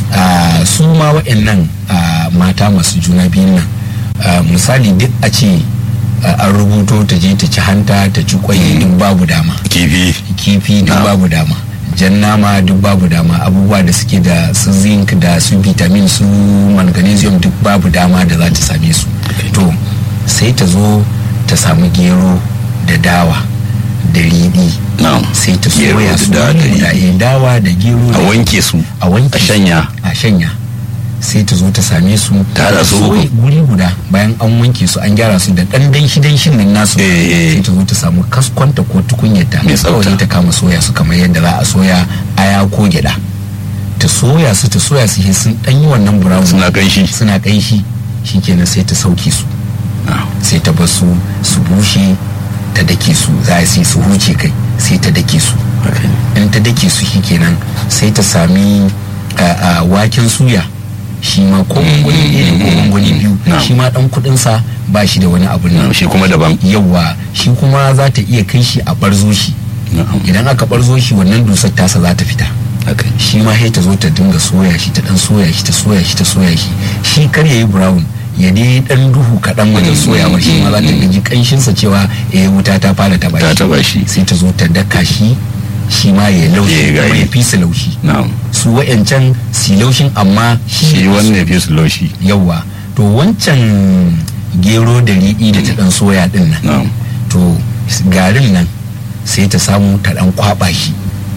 [SPEAKER 5] ah, su ma waɗannan ah, mata masu juna biyun nan ah, misali duk a ce ah, an rubuto ta je ta ci hanta ta ci kwai duk babu dama
[SPEAKER 4] kifi
[SPEAKER 5] kifi duk
[SPEAKER 4] Na'am.
[SPEAKER 5] babu dama jan nama duk babu dama abubuwa da suke da su zinc da su vitamin su magnesium duk babu dama da za ta same su to sai ta zo ta samu gero da dawa da riɗi
[SPEAKER 4] na'am
[SPEAKER 5] sai ta
[SPEAKER 4] Gero
[SPEAKER 5] soya
[SPEAKER 4] da
[SPEAKER 5] su
[SPEAKER 4] dawa da
[SPEAKER 5] wuri guda,
[SPEAKER 4] riɗi.
[SPEAKER 5] eh, dawa da gero
[SPEAKER 4] a
[SPEAKER 5] da-
[SPEAKER 4] wanke su
[SPEAKER 5] a wanke
[SPEAKER 4] a shanya
[SPEAKER 5] a shanya sai ta zo ta same su
[SPEAKER 4] Ta haɗa su
[SPEAKER 5] soya
[SPEAKER 4] uku.
[SPEAKER 5] guri guda bayan an wanke su an gyara su da ɗan danshi danshin nan nasu
[SPEAKER 4] Eh, eh.
[SPEAKER 5] sai ta zo ta samu kaskonta ko tukunyarta
[SPEAKER 4] Mai tsafta.
[SPEAKER 5] kawai sai ta kama soya su kamar yadda za a soya aya ko gyada ta soya su ta soya su sai sun ɗan yi wannan brown
[SPEAKER 4] suna kanshi
[SPEAKER 5] suna ƙanshi shikenan sai ta sauke su
[SPEAKER 4] Na'am.
[SPEAKER 5] sai ta bar su su bushe ta dake su za a sai su huce kai sai ta dake su
[SPEAKER 4] haka ne
[SPEAKER 5] in ta dake su shikenan sai ta sami a, a, waken suya shi ma ko gwangwani ɗaya ne ko gwangwani biyu
[SPEAKER 4] Na'am.
[SPEAKER 5] shi ma ɗan kuɗinsa ba shi da wani abu
[SPEAKER 4] Na'am,
[SPEAKER 5] nan
[SPEAKER 4] shi kuma daban
[SPEAKER 5] yawa shi kuma za ta iya kai shi a barzo shi
[SPEAKER 4] na'am
[SPEAKER 5] idan aka barzo shi wannan dusar tasa za ta fita
[SPEAKER 4] haka ne
[SPEAKER 5] shi ma sai ta zo ta dinga soya shi ta dan soya shi ta soya shi ta soya shi shi kar yayi brown ya dai dan duhu kaɗan wajen soyawa shi ma za ta ji kanshinsa cewa eh wuta ta fara taba
[SPEAKER 4] ta
[SPEAKER 5] shi
[SPEAKER 4] taba shi
[SPEAKER 5] sai ta zo ta daka shi shi ma ya
[SPEAKER 4] Ya
[SPEAKER 5] laushi
[SPEAKER 4] yi
[SPEAKER 5] kuma
[SPEAKER 4] gari.
[SPEAKER 5] ya fi su laushi
[SPEAKER 4] na'am
[SPEAKER 5] su wa'yancan si laushin amma
[SPEAKER 4] shi wannan ya fi su laushi
[SPEAKER 5] yawa to wancan gero da riɗi da ta dan soya din nan
[SPEAKER 4] na'am
[SPEAKER 5] to garin nan sai ta samu ta dan kwaba shi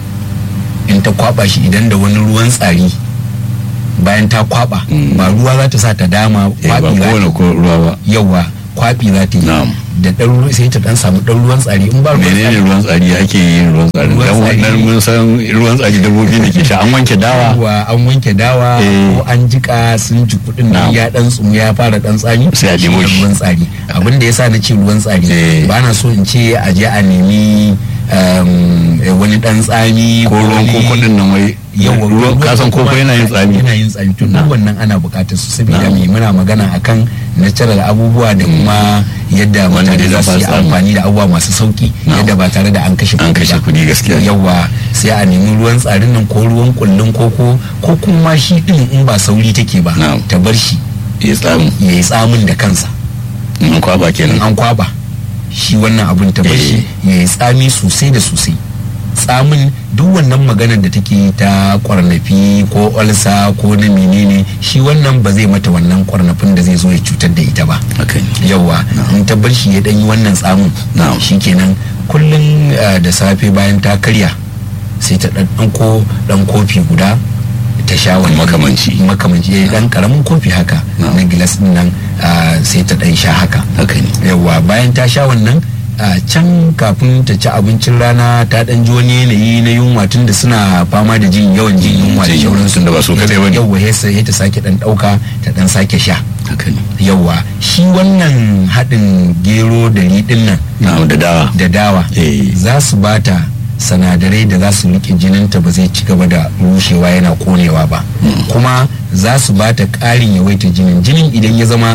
[SPEAKER 5] in ta kwaba shi idan da wani ruwan tsari bayan ta kwaba
[SPEAKER 4] Mm.
[SPEAKER 5] ba ruwa za ta sa ta dama
[SPEAKER 4] eh ba
[SPEAKER 5] kwabi za
[SPEAKER 4] kowane
[SPEAKER 5] ta
[SPEAKER 4] ko ruwa ba
[SPEAKER 5] yawa kwabi za ta yi
[SPEAKER 4] Na'am.
[SPEAKER 5] da dan ruwa sai ta dan samu dan ruwan tsari in ba ruwan
[SPEAKER 4] menene
[SPEAKER 5] tsari
[SPEAKER 4] ruwan tsari ake yin ruwan tsari
[SPEAKER 5] Ruwan
[SPEAKER 4] dan
[SPEAKER 5] tsari-
[SPEAKER 4] wannan mun san ruwan tsari dabbobi da ke sha an wanke dawa
[SPEAKER 5] yawa an wanke dawa
[SPEAKER 4] Eh.
[SPEAKER 5] ko an jika sun ji kudin nan
[SPEAKER 4] Na'am.
[SPEAKER 5] ya dan tsumu ya fara dan tsami
[SPEAKER 4] Sai a
[SPEAKER 5] shi
[SPEAKER 4] nemo
[SPEAKER 5] ne
[SPEAKER 4] shi.
[SPEAKER 5] ruwan tsari abin da yasa na ce ruwan tsari
[SPEAKER 4] Eh.
[SPEAKER 5] ba na so in ce a je a nemi um, eh, wani dan tsami
[SPEAKER 4] ko ruwan
[SPEAKER 5] wani-
[SPEAKER 4] koko din nan wai
[SPEAKER 5] yawa
[SPEAKER 4] ruwan kasan koko yana yin tsami
[SPEAKER 5] yana yin tsami to duk
[SPEAKER 4] Na'am.
[SPEAKER 5] wannan ana bukatar su saboda
[SPEAKER 4] Na'am.
[SPEAKER 5] me muna magana akan natural abubuwa da kuma yadda
[SPEAKER 4] Wanda
[SPEAKER 5] mutane
[SPEAKER 4] dai
[SPEAKER 5] za
[SPEAKER 4] za
[SPEAKER 5] su yi
[SPEAKER 4] su samu.
[SPEAKER 5] amfani da abubuwa masu sauki
[SPEAKER 4] Na'am.
[SPEAKER 5] yadda ba tare da an kashe
[SPEAKER 4] an
[SPEAKER 5] kuɗi
[SPEAKER 4] kashe
[SPEAKER 5] ba.
[SPEAKER 4] kuɗi gaskiya
[SPEAKER 5] yawa sai a nemi ruwan tsarin nan ko ruwan kullun koko ko kuma shi din in ba sauri take ba
[SPEAKER 4] Na'am.
[SPEAKER 5] ta bar shi
[SPEAKER 4] ya tsamu
[SPEAKER 5] ya yi tsamin da kansa
[SPEAKER 4] in kwaba
[SPEAKER 5] in
[SPEAKER 4] kenan
[SPEAKER 5] an kwaba shi wannan abun ta bar shi ya yi tsami sosai da sosai tsamin duk wannan maganar da take ta kwarnafi ko olsa ko na menene shi wannan ba zai mata wannan kwarnafin da zai zo ya cutar da ita ba
[SPEAKER 4] haka ne
[SPEAKER 5] yawa in ta bar shi ya dan yi wannan tsamin
[SPEAKER 4] Na'am.
[SPEAKER 5] shikenan kullum eh, da safe bayan ta karya sai ta dan ɗauko dan kofi guda ta sha wani
[SPEAKER 4] Makamanci.
[SPEAKER 5] makamanci eh, dan karamin kofi haka
[SPEAKER 4] Na'am.
[SPEAKER 5] na gilas din nan ah, sai ta dan sha haka
[SPEAKER 4] haka ne
[SPEAKER 5] yawa bayan ta sha wannan a can kafin ta ci abincin rana ta dan ji wani yanayi na yunwa tun da suna fama da jin yawan jin yunwa da
[SPEAKER 4] Jin yunwa,
[SPEAKER 5] shauransu
[SPEAKER 4] tunda ba su kadai bane.
[SPEAKER 5] yawwa ya sai ta sake dan dauka ta dan sake sha
[SPEAKER 4] haka ne
[SPEAKER 5] yawwa shi wannan haɗin gero da riɗin nan
[SPEAKER 4] na'am da dawa
[SPEAKER 5] da dawa
[SPEAKER 4] Eh.
[SPEAKER 5] za su bata sanadarai da za su rike jininta ba zai ci gaba da rushewa yana konewa ba kuma za su bata ƙarin yawaita jinin jinin idan ya zama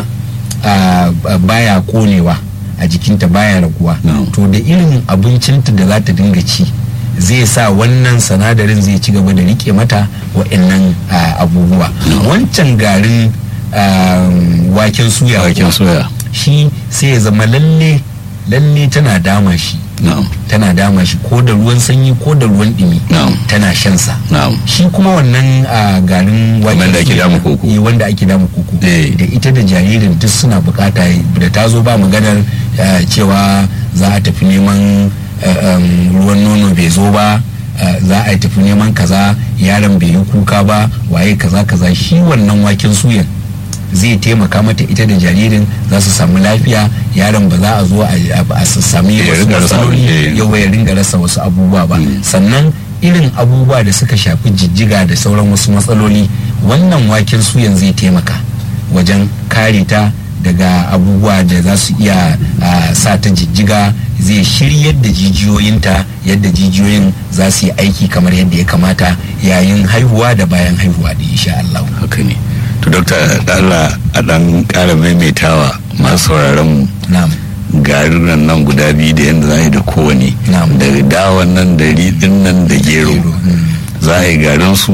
[SPEAKER 5] a, a, baya konewa a jikinta baya raguwa
[SPEAKER 4] No.
[SPEAKER 5] to da irin abincinta da za ta dinga ci zai sa wannan sanadarin zai ci gaba da rike mata wa'annan a, abubuwa wancan garin a, waken suya
[SPEAKER 4] waken
[SPEAKER 5] kuwa,
[SPEAKER 4] soya
[SPEAKER 5] shi sai ya zama lalle lalle tana dama shi
[SPEAKER 4] na'am
[SPEAKER 5] tana dama shi ko da ruwan sanyi ko da ruwan dumi
[SPEAKER 4] Na'am.
[SPEAKER 5] tana shan sa
[SPEAKER 4] na'am
[SPEAKER 5] shi kuma wannan a garin
[SPEAKER 4] Kamar da ake
[SPEAKER 5] suya-
[SPEAKER 4] dama koko.
[SPEAKER 5] eh, wanda ake dama koko
[SPEAKER 4] Eh.
[SPEAKER 5] da ita da jaririn duk suna bukata da ta zo ba maganar eh, cewa za a tafi neman eh, em, ruwan nono bai zo ba eh, za a tafi neman kaza yaron bai yi kuka ba waye kaza kaza shi wannan waken suyan zai taimaka mata ita da jaririn za su samu lafiya yaron ba za a zo a- a a sami
[SPEAKER 4] Ya
[SPEAKER 5] wasu
[SPEAKER 4] ringa rasa
[SPEAKER 5] matsaloli
[SPEAKER 4] abin, eh.
[SPEAKER 5] yau ya ringa rasa wasu abubuwa ba sannan irin abubuwa da suka shafi jijjiga da sauran wasu matsaloli wannan waken suyan zai taimaka wajen kare ta daga abubuwa da za su iya ah, sa ta jijjiga zai shiryar da jijiyoyinta yadda jijiyoyin za su yi aiki kamar yadda ya kamata yayin haihuwa da bayan haihuwa da insha Allah.
[SPEAKER 4] haka ne to dokta da Allah a dan kara maimaitawa masu sauraron mu
[SPEAKER 5] Na'am.
[SPEAKER 4] garin nan guda biyu da yadda za a yi da kowane
[SPEAKER 5] Na'am.
[SPEAKER 4] da dawan nan da riɗin nan da gero
[SPEAKER 5] Gero, mm.
[SPEAKER 4] za a yi garin su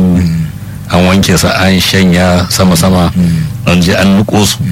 [SPEAKER 4] an wanke su an shanya sama-sama an je an nuko su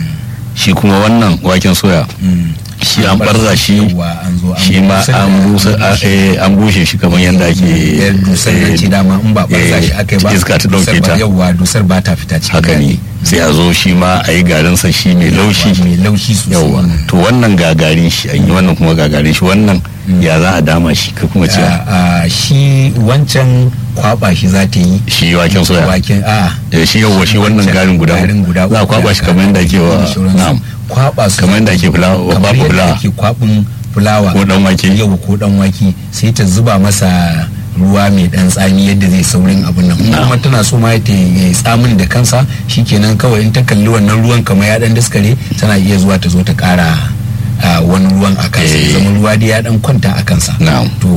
[SPEAKER 4] shi kuma wannan waken soya shi an barza shi
[SPEAKER 5] Yawwa, an zo an
[SPEAKER 4] shi ma
[SPEAKER 5] busar da-
[SPEAKER 4] an busa a- eh, an bushe shi kamar yadda ake
[SPEAKER 5] yar dusar nan ce dama in ba barza shi aka yi ba
[SPEAKER 4] iska ta dauke
[SPEAKER 5] dusar ba-
[SPEAKER 4] ta
[SPEAKER 5] yawwa dusar ba ta fita cikin
[SPEAKER 4] haka ne
[SPEAKER 5] gari.
[SPEAKER 4] sai a zo shi ma a yi garinsa shi mai laushi
[SPEAKER 5] mai laushi sosai
[SPEAKER 4] yawa to wannan gagarin shi an yi wannan kuma gagarin shi wannan ya za a dama shi ka kuma cewa
[SPEAKER 5] a shi wancan kwaba shi za ta yi
[SPEAKER 4] shi waken soya
[SPEAKER 5] waken a
[SPEAKER 4] Eh, shi yawa shi wannan garin guda
[SPEAKER 5] garin guda
[SPEAKER 4] za a
[SPEAKER 5] uku
[SPEAKER 4] kwaba
[SPEAKER 5] da
[SPEAKER 4] shi kamar yadda ake wa
[SPEAKER 5] da sauransu.
[SPEAKER 4] na'am
[SPEAKER 5] kwaba su
[SPEAKER 4] kamar yadda ake fulawa
[SPEAKER 5] kamar
[SPEAKER 4] babu
[SPEAKER 5] yadda
[SPEAKER 4] fulawa
[SPEAKER 5] ake kwabin fulawa
[SPEAKER 4] Ko dan wake.
[SPEAKER 5] yau ko dan wake sai ta zuba masa ruwa mai dan tsami yadda zai saurin abin nan in
[SPEAKER 4] Na'am.
[SPEAKER 5] kuma tana so ma ta yi tsamin da kansa shikenan kawai in ta kalli wannan ruwan kamar ya dan daskare tana iya zuwa ta zo ta kara a, wani ruwan a kansa ya
[SPEAKER 4] Eh.
[SPEAKER 5] zama ruwa dai ya dan kwanta a kansa
[SPEAKER 4] na'am
[SPEAKER 5] to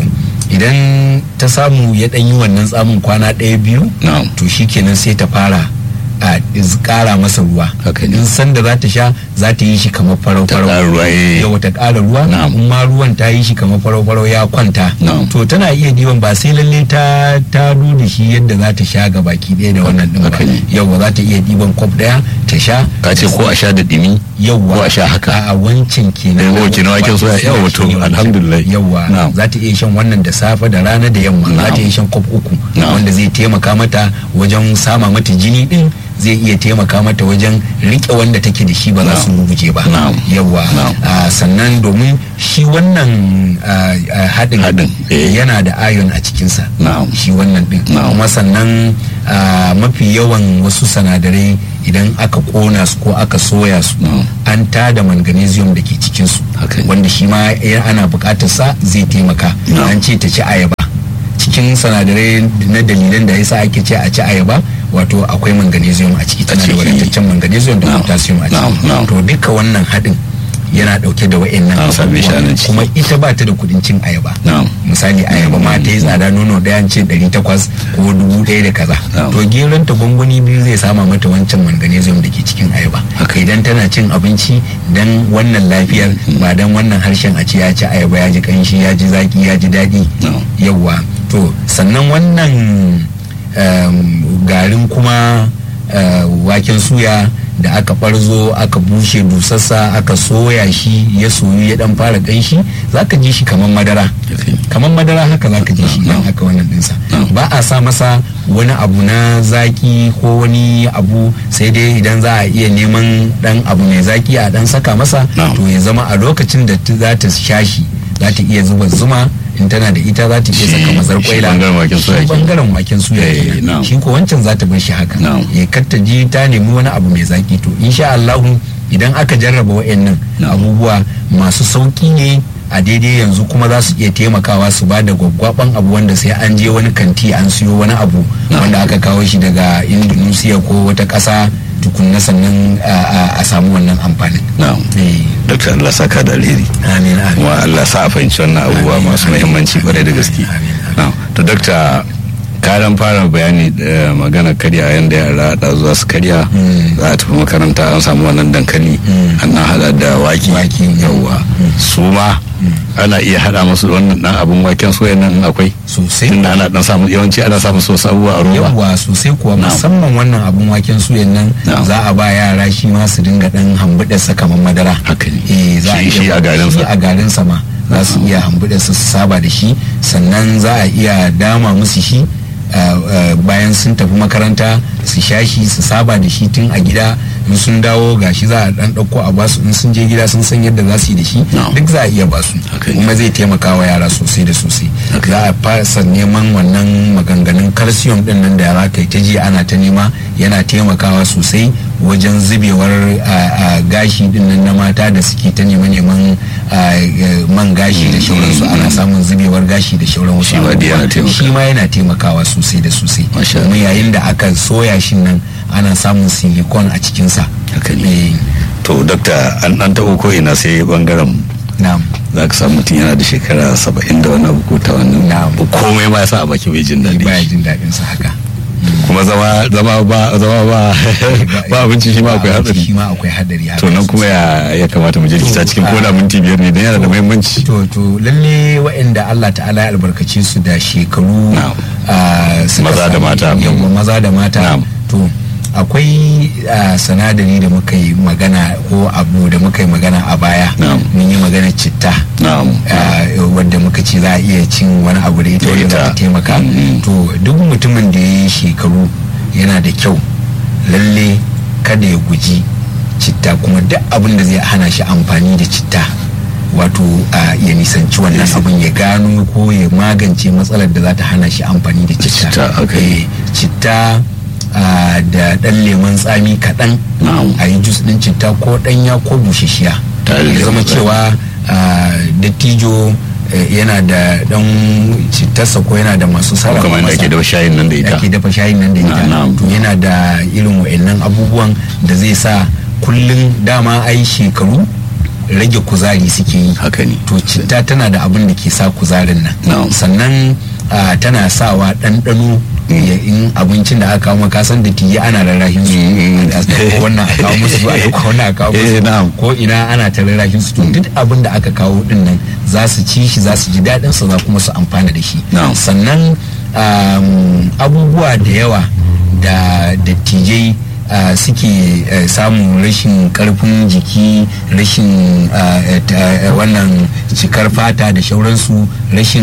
[SPEAKER 5] idan ta samu ya dan yi wannan tsamin kwana ɗaya biyu
[SPEAKER 4] na'am
[SPEAKER 5] to shikenan sai ta fara a iz- kara masa ruwa
[SPEAKER 4] Haka ne.
[SPEAKER 5] in sanda za ta sha za ta yi shi kamar farau
[SPEAKER 4] Ta
[SPEAKER 5] farau
[SPEAKER 4] ƙara ruwa, eh.
[SPEAKER 5] yawa ta ƙara ruwa
[SPEAKER 4] Na'am.
[SPEAKER 5] in ma ruwan ta yi shi kamar farau farau ya kwanta
[SPEAKER 4] Na'am.
[SPEAKER 5] to tana iya diban ba sai lalle ta ta da shi yadda za ta sha ga baki ɗaya da wannan ɗin ba
[SPEAKER 4] haka ne.
[SPEAKER 5] yawa za ta iya diban kwaf ɗaya ta sha
[SPEAKER 4] ka ce ko a sha da dimi
[SPEAKER 5] yawwa
[SPEAKER 4] ko a sha haka
[SPEAKER 5] a wancan kenan
[SPEAKER 4] Eh, wancan waken soya, yawwa to, alhamdulillah.
[SPEAKER 5] yawwa
[SPEAKER 4] Na'am.
[SPEAKER 5] za ta iya shan wannan da safe da rana da yamma za ta
[SPEAKER 4] Na'am.
[SPEAKER 5] iya shan kwaf uku
[SPEAKER 4] Na'am.
[SPEAKER 5] wanda zai taimaka mata wajen sama mata jini din zai iya taimaka mata wajen rike wanda take da shi ba za su rubuje ba
[SPEAKER 4] Na'am.
[SPEAKER 5] yawwa
[SPEAKER 4] Na'am.
[SPEAKER 5] Ah, sannan domin shi wannan ah, ah, haɗin
[SPEAKER 4] Haɗin, eh.
[SPEAKER 5] yana da ayon a cikinsa
[SPEAKER 4] Na'am.
[SPEAKER 5] shi wannan din
[SPEAKER 4] Na'am.
[SPEAKER 5] kuma sannan ah, mafi yawan wasu sanadarai idan aka kona su ko aka soya su
[SPEAKER 4] Na'am.
[SPEAKER 5] an tada magnesium da ke cikinsu
[SPEAKER 4] Haka ne.
[SPEAKER 5] wanda shi ma ya- ana buƙatar sa zai taimaka
[SPEAKER 4] Na'am.
[SPEAKER 5] an ce ta ci ayaba cikin sanadarai na dalilan da yasa ake ce a ci ayaba wato akwai magnesium a ciki tana da
[SPEAKER 4] ciki.
[SPEAKER 5] wadataccen magnesium da
[SPEAKER 4] Na'am.
[SPEAKER 5] potassium a
[SPEAKER 4] Na'am,
[SPEAKER 5] ciki
[SPEAKER 4] na'am.
[SPEAKER 5] to duka wannan haɗin yana ɗauke da wa'annan
[SPEAKER 4] An same shi a
[SPEAKER 5] abubuwan.
[SPEAKER 4] nan ciki.
[SPEAKER 5] kuma ita ba ta da kuɗin cin ayaba
[SPEAKER 4] na'am
[SPEAKER 5] misali ayaba ma ta yi tsada nono ɗaya an ce ɗari takwas ko dubu ɗaya da kaza
[SPEAKER 4] Na'am.
[SPEAKER 5] to geron ta gwangwani biyu zai sama mata wancan magnesium da ke cikin ayaba
[SPEAKER 4] Haka.
[SPEAKER 5] idan tana cin abinci dan wannan lafiyar ba dan wannan harshen a ce ya ci ayaba ya ji kanshi ya ji zaki ya ji daɗi
[SPEAKER 4] Na'am.
[SPEAKER 5] yawwa to sannan wannan um, garin kuma uh, waken suya da aka barzo aka bushe dusassa aka soya shi ya soyu ya dan fara kanshi zaka ji shi kamar madara
[SPEAKER 4] Okay.
[SPEAKER 5] kamar madara haka zaka ji shi idan
[SPEAKER 4] No.
[SPEAKER 5] aka wannan dinsa
[SPEAKER 4] No.
[SPEAKER 5] ba a sa masa wani abu na zaki ko wani abu sai dai idan za a iya neman dan abu mai zaki a dan saka masa
[SPEAKER 4] No.
[SPEAKER 5] to ya zama a lokacin da ta- za ta sha shi za ta iya zuba zuma in tana da ita za ta iya
[SPEAKER 4] Shi-
[SPEAKER 5] saka mazar
[SPEAKER 4] shi
[SPEAKER 5] kwaila
[SPEAKER 4] bangaren waken soya
[SPEAKER 5] Shi
[SPEAKER 4] kenan.
[SPEAKER 5] bangaren waken suya
[SPEAKER 4] Eh,
[SPEAKER 5] kenan.
[SPEAKER 4] na'am.
[SPEAKER 5] shi ko wancan za ta bar shi haka
[SPEAKER 4] Na'am.
[SPEAKER 5] ya kar ta ji ta nemi wani abu mai zaki to insha Allah idan aka jarraba wa'annan abubuwa masu sauki ne a daidai yanzu kuma za su iya taimakawa su ba da gwaggwaban abu wanda sai an je wani kanti an siyo wani abu wanda aka kawo shi daga indonesia ko wata ƙasa tukunna sannan a samu wannan amfanin
[SPEAKER 4] na'am dokta Allah saka da alheri
[SPEAKER 5] amin amin
[SPEAKER 4] kuma Allah sa a fahimci wannan abubuwa masu muhimmanci kwarai da gaske na'am to dokta karan fara bayani da magana karya yadda yara da zuwa su karya za a tafi makaranta an samu wannan dankali an na hada da waki yawwa su ma ana iya hada masu wannan dan abun waken soya nan akwai
[SPEAKER 5] sosai
[SPEAKER 4] tunda ana dan samu yawanci ana samun so abubuwa a roba
[SPEAKER 5] yawwa sosai kuwa musamman wannan abun waken suyan nan za a ba yara shi ma su dinga dan hambuɗa sa kamar madara
[SPEAKER 4] haka ne
[SPEAKER 5] eh za a
[SPEAKER 4] shi shi a garin
[SPEAKER 5] shi
[SPEAKER 4] sa
[SPEAKER 5] a garin sa ma za su iya hambuɗa su su saba da shi sannan za a iya dama musu shi Uh, uh, bayan sun tafi makaranta su sha shi su saba da shi tun a gida in sun dawo gashi za a dan dauko a basu in sun je gida sun san yadda za su yi da shi
[SPEAKER 4] No.
[SPEAKER 5] duk za a iya basu
[SPEAKER 4] Okay.
[SPEAKER 5] kuma zai taimaka wa yara sosai da sosai
[SPEAKER 4] Okay.
[SPEAKER 5] za a fasa neman wannan maganganun calcium din nan da yara kai ta ji ana ta nema yana taimakawa sosai wajen zubewar uh, uh, gashi din nan na mata da suke ta neman neman man gashi da shauransu ana samun zubewar gashi da shauran wasu
[SPEAKER 4] Shi ma dai yana
[SPEAKER 5] abubuwa.
[SPEAKER 4] taimaka.
[SPEAKER 5] shi ma yana taimakawa sosai da sosai
[SPEAKER 4] Masha
[SPEAKER 5] domin yayin da aka soya shi nan ana samun silicon a cikinsa
[SPEAKER 4] haka ne
[SPEAKER 5] Eh,
[SPEAKER 4] to dokta an dan taɓo ko ina sai bangaren
[SPEAKER 5] na'am
[SPEAKER 4] za ka samu mutum yana da shekara saba'in da wani abu ko ta wannan
[SPEAKER 5] Na'am.
[SPEAKER 4] komai ma ya sa a baki bai jin daɗi
[SPEAKER 5] baya jin daɗin sa haka
[SPEAKER 4] kuma zama zama ba zama ba ba abinci shi ma akwai
[SPEAKER 5] Ba abinci
[SPEAKER 4] hatsari
[SPEAKER 5] shi ma akwai hadari haka
[SPEAKER 4] to nan kuma ya ya kamata mu je likita cikin koda minti biyar ne dan yana da muhimmanci
[SPEAKER 5] to to lalle waɗanda Allah ta'ala ya albarkace su da shekaru
[SPEAKER 4] Na'am.
[SPEAKER 5] ah, suka
[SPEAKER 4] Maza da
[SPEAKER 5] samu-
[SPEAKER 4] mata.
[SPEAKER 5] yawwa maza da mata
[SPEAKER 4] Na'am.
[SPEAKER 5] to akwai ah, sanadari da muka yi magana ko abu da muka yi magana a baya
[SPEAKER 4] Na'am.
[SPEAKER 5] mun yi magana citta
[SPEAKER 4] na'am
[SPEAKER 5] ah, wadda muka ce za a iya cin wani abu da ita
[SPEAKER 4] Da
[SPEAKER 5] wadda za
[SPEAKER 4] ita.
[SPEAKER 5] ta taimaka
[SPEAKER 4] Mhm.
[SPEAKER 5] to duk mutumin da ya yi shekaru yana da kyau lalle kada ya guji citta kuma duk abin da zai hana shi amfani da citta wato a ya nisanci wannan abin ya gano ko ya magance matsalar da za ta hana shi amfani da citta
[SPEAKER 4] Citta, okay.
[SPEAKER 5] Eh, citta ah, da ɗan lemon tsami kaɗan
[SPEAKER 4] Na'am.
[SPEAKER 5] a yi jus ɗin citta ko ɗanya ko bushashiya
[SPEAKER 4] Tare da
[SPEAKER 5] ya zama
[SPEAKER 4] lemon tsami.
[SPEAKER 5] cewa ah, dattijo eh, yana da ɗan cittarsa ko yana da masu sarrafa
[SPEAKER 4] kamar da
[SPEAKER 5] masa.
[SPEAKER 4] ake da shayin nan da ita
[SPEAKER 5] ake dafa shayin nan da ita
[SPEAKER 4] Na'am.
[SPEAKER 5] to yana da irin wa'annan abubuwan da zai sa kullum dama ai shekaru rage kuzari suke yi
[SPEAKER 4] haka ne
[SPEAKER 5] to citta tana da abin da ke sa kuzarin nan
[SPEAKER 4] Na'am.
[SPEAKER 5] sannan ah, tana sawa ɗanɗano ya- in abincin da aka kawo maka san da tiye ana rarrahin su
[SPEAKER 4] Mm.
[SPEAKER 5] a ɗauko wannan a kawo musu a ɗauko wannan a kawo
[SPEAKER 4] Eh,
[SPEAKER 5] musu
[SPEAKER 4] na'am.
[SPEAKER 5] ko ina ana ta rarrahin su to duk abin da aka kawo din nan za su ci shi za su ji daɗin sa za kuma su amfana da shi
[SPEAKER 4] Na'am.
[SPEAKER 5] sannan um, abubuwa da yawa da dattijai uh, suke uh, samun rashin karfin jiki rashin uh, eh, ta- eh, wannan cikar fata da shauransu rashin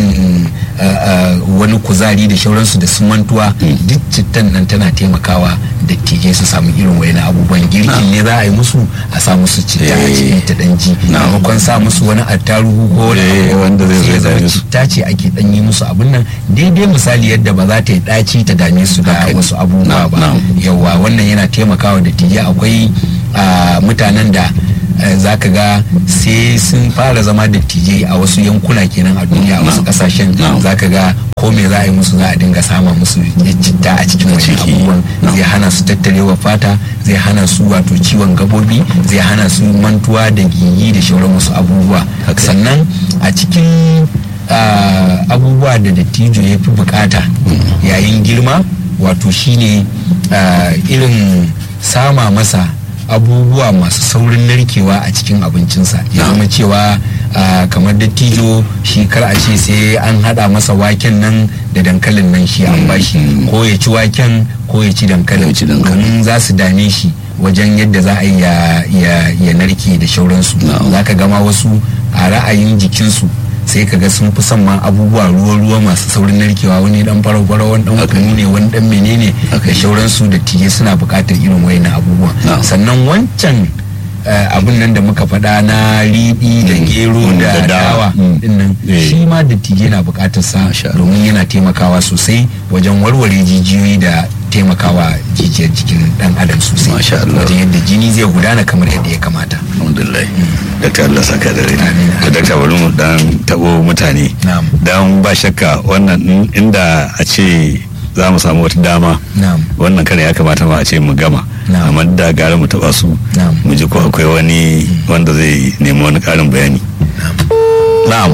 [SPEAKER 5] uh, uh, wani kuzari da shauransu da su mantuwa duk cittan nan tana taimakawa dattijai su samu irin wayan abubuwan girkin ne za a yi musu a sa musu citta a
[SPEAKER 4] Eh.
[SPEAKER 5] cikin ta danji
[SPEAKER 4] Na'am.
[SPEAKER 5] maimakon sa musu wani attarugu ko wani
[SPEAKER 4] Eh,
[SPEAKER 5] abu
[SPEAKER 4] wanda zai zo
[SPEAKER 5] sai
[SPEAKER 4] ya
[SPEAKER 5] ya zama
[SPEAKER 4] dame su.
[SPEAKER 5] citta ce ake dan yi musu abun nan daidai misali yadda ba za ta yi ɗaci ta dame su da
[SPEAKER 4] Haka ne.
[SPEAKER 5] wasu abubuwa
[SPEAKER 4] Na'am,
[SPEAKER 5] ba
[SPEAKER 4] na'am.
[SPEAKER 5] yawa wannan yana taimakawa da tije akwai ah, mutanen da za ka ga sai sun fara zama dattijai a wasu yankuna kenan a duniya a wasu
[SPEAKER 4] Na'am.
[SPEAKER 5] kasashen
[SPEAKER 4] Na'am.
[SPEAKER 5] za ka ga ko me za a yi musu za a dinga sama musu citta a cikin wani
[SPEAKER 4] ciki.
[SPEAKER 5] abubuwan
[SPEAKER 4] Na'am.
[SPEAKER 5] zai hana su tattarewa fata zai hana su wato ciwon gabobi zai hana su mantuwa da gigi da shauran wasu abubuwa
[SPEAKER 4] Haka.
[SPEAKER 5] sannan a cikin ah, abubuwa da dattijo ya fi bukata yayin girma wato shine ah, irin sama masa abubuwa masu saurin narkewa a cikin abincinsa ya zama cewa ah, kamar dattijo shi kar a ce sai an hada masa waken nan da dankalin nan shi an bashi ko ya ci waken ko ya ci dankalin
[SPEAKER 4] Ya ci dankalin.
[SPEAKER 5] domin za su dame shi wajen yadda za a yi ya, ya, ya narke da shauransu
[SPEAKER 4] Na'am.
[SPEAKER 5] za ka gama wasu a ra'ayin jikinsu sai ka ga sun fi son ma abubuwa ruwa-ruwa masu saurin narkewa wani dan farau-farau wani dan
[SPEAKER 4] Haka
[SPEAKER 5] kunu ne wani dan menene
[SPEAKER 4] Haka
[SPEAKER 5] da
[SPEAKER 4] ne.
[SPEAKER 5] shauransu da tije suna buƙatar irin wayannan abubuwa
[SPEAKER 4] Na'am.
[SPEAKER 5] sannan wancan eh, abin nan da muka faɗa na riɗi da gero
[SPEAKER 4] Mm,
[SPEAKER 5] da
[SPEAKER 4] da dawa.
[SPEAKER 5] dawa
[SPEAKER 4] Mm.
[SPEAKER 5] dinnan
[SPEAKER 4] Eh.
[SPEAKER 5] shi ma dattijai na buƙatar sa
[SPEAKER 4] Masha Allah.
[SPEAKER 5] domin yana taimakawa sosai wajen warware jijiyoyi da taimakawa jijiyar jikin dan adam sosai
[SPEAKER 4] Masha Allah.
[SPEAKER 5] wajen yadda jini zai gudana kamar yadda ya kamata
[SPEAKER 4] alhamdulillah dakta Allah saka da rai
[SPEAKER 5] Amin.
[SPEAKER 4] da dakta bari mu dan tabo mutane
[SPEAKER 5] Na'am.
[SPEAKER 4] dan ba shakka wannan in- inda a ce za mu samu wata dama
[SPEAKER 5] na'am
[SPEAKER 4] wannan kare ya kamata ma a ce mu gama
[SPEAKER 5] Na'am.
[SPEAKER 4] amma da gara mu taba su
[SPEAKER 5] Na'am.
[SPEAKER 4] mu ji ko akwai wani wanda zai nemi wani karin bayani na'am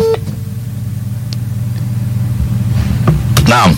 [SPEAKER 4] na'am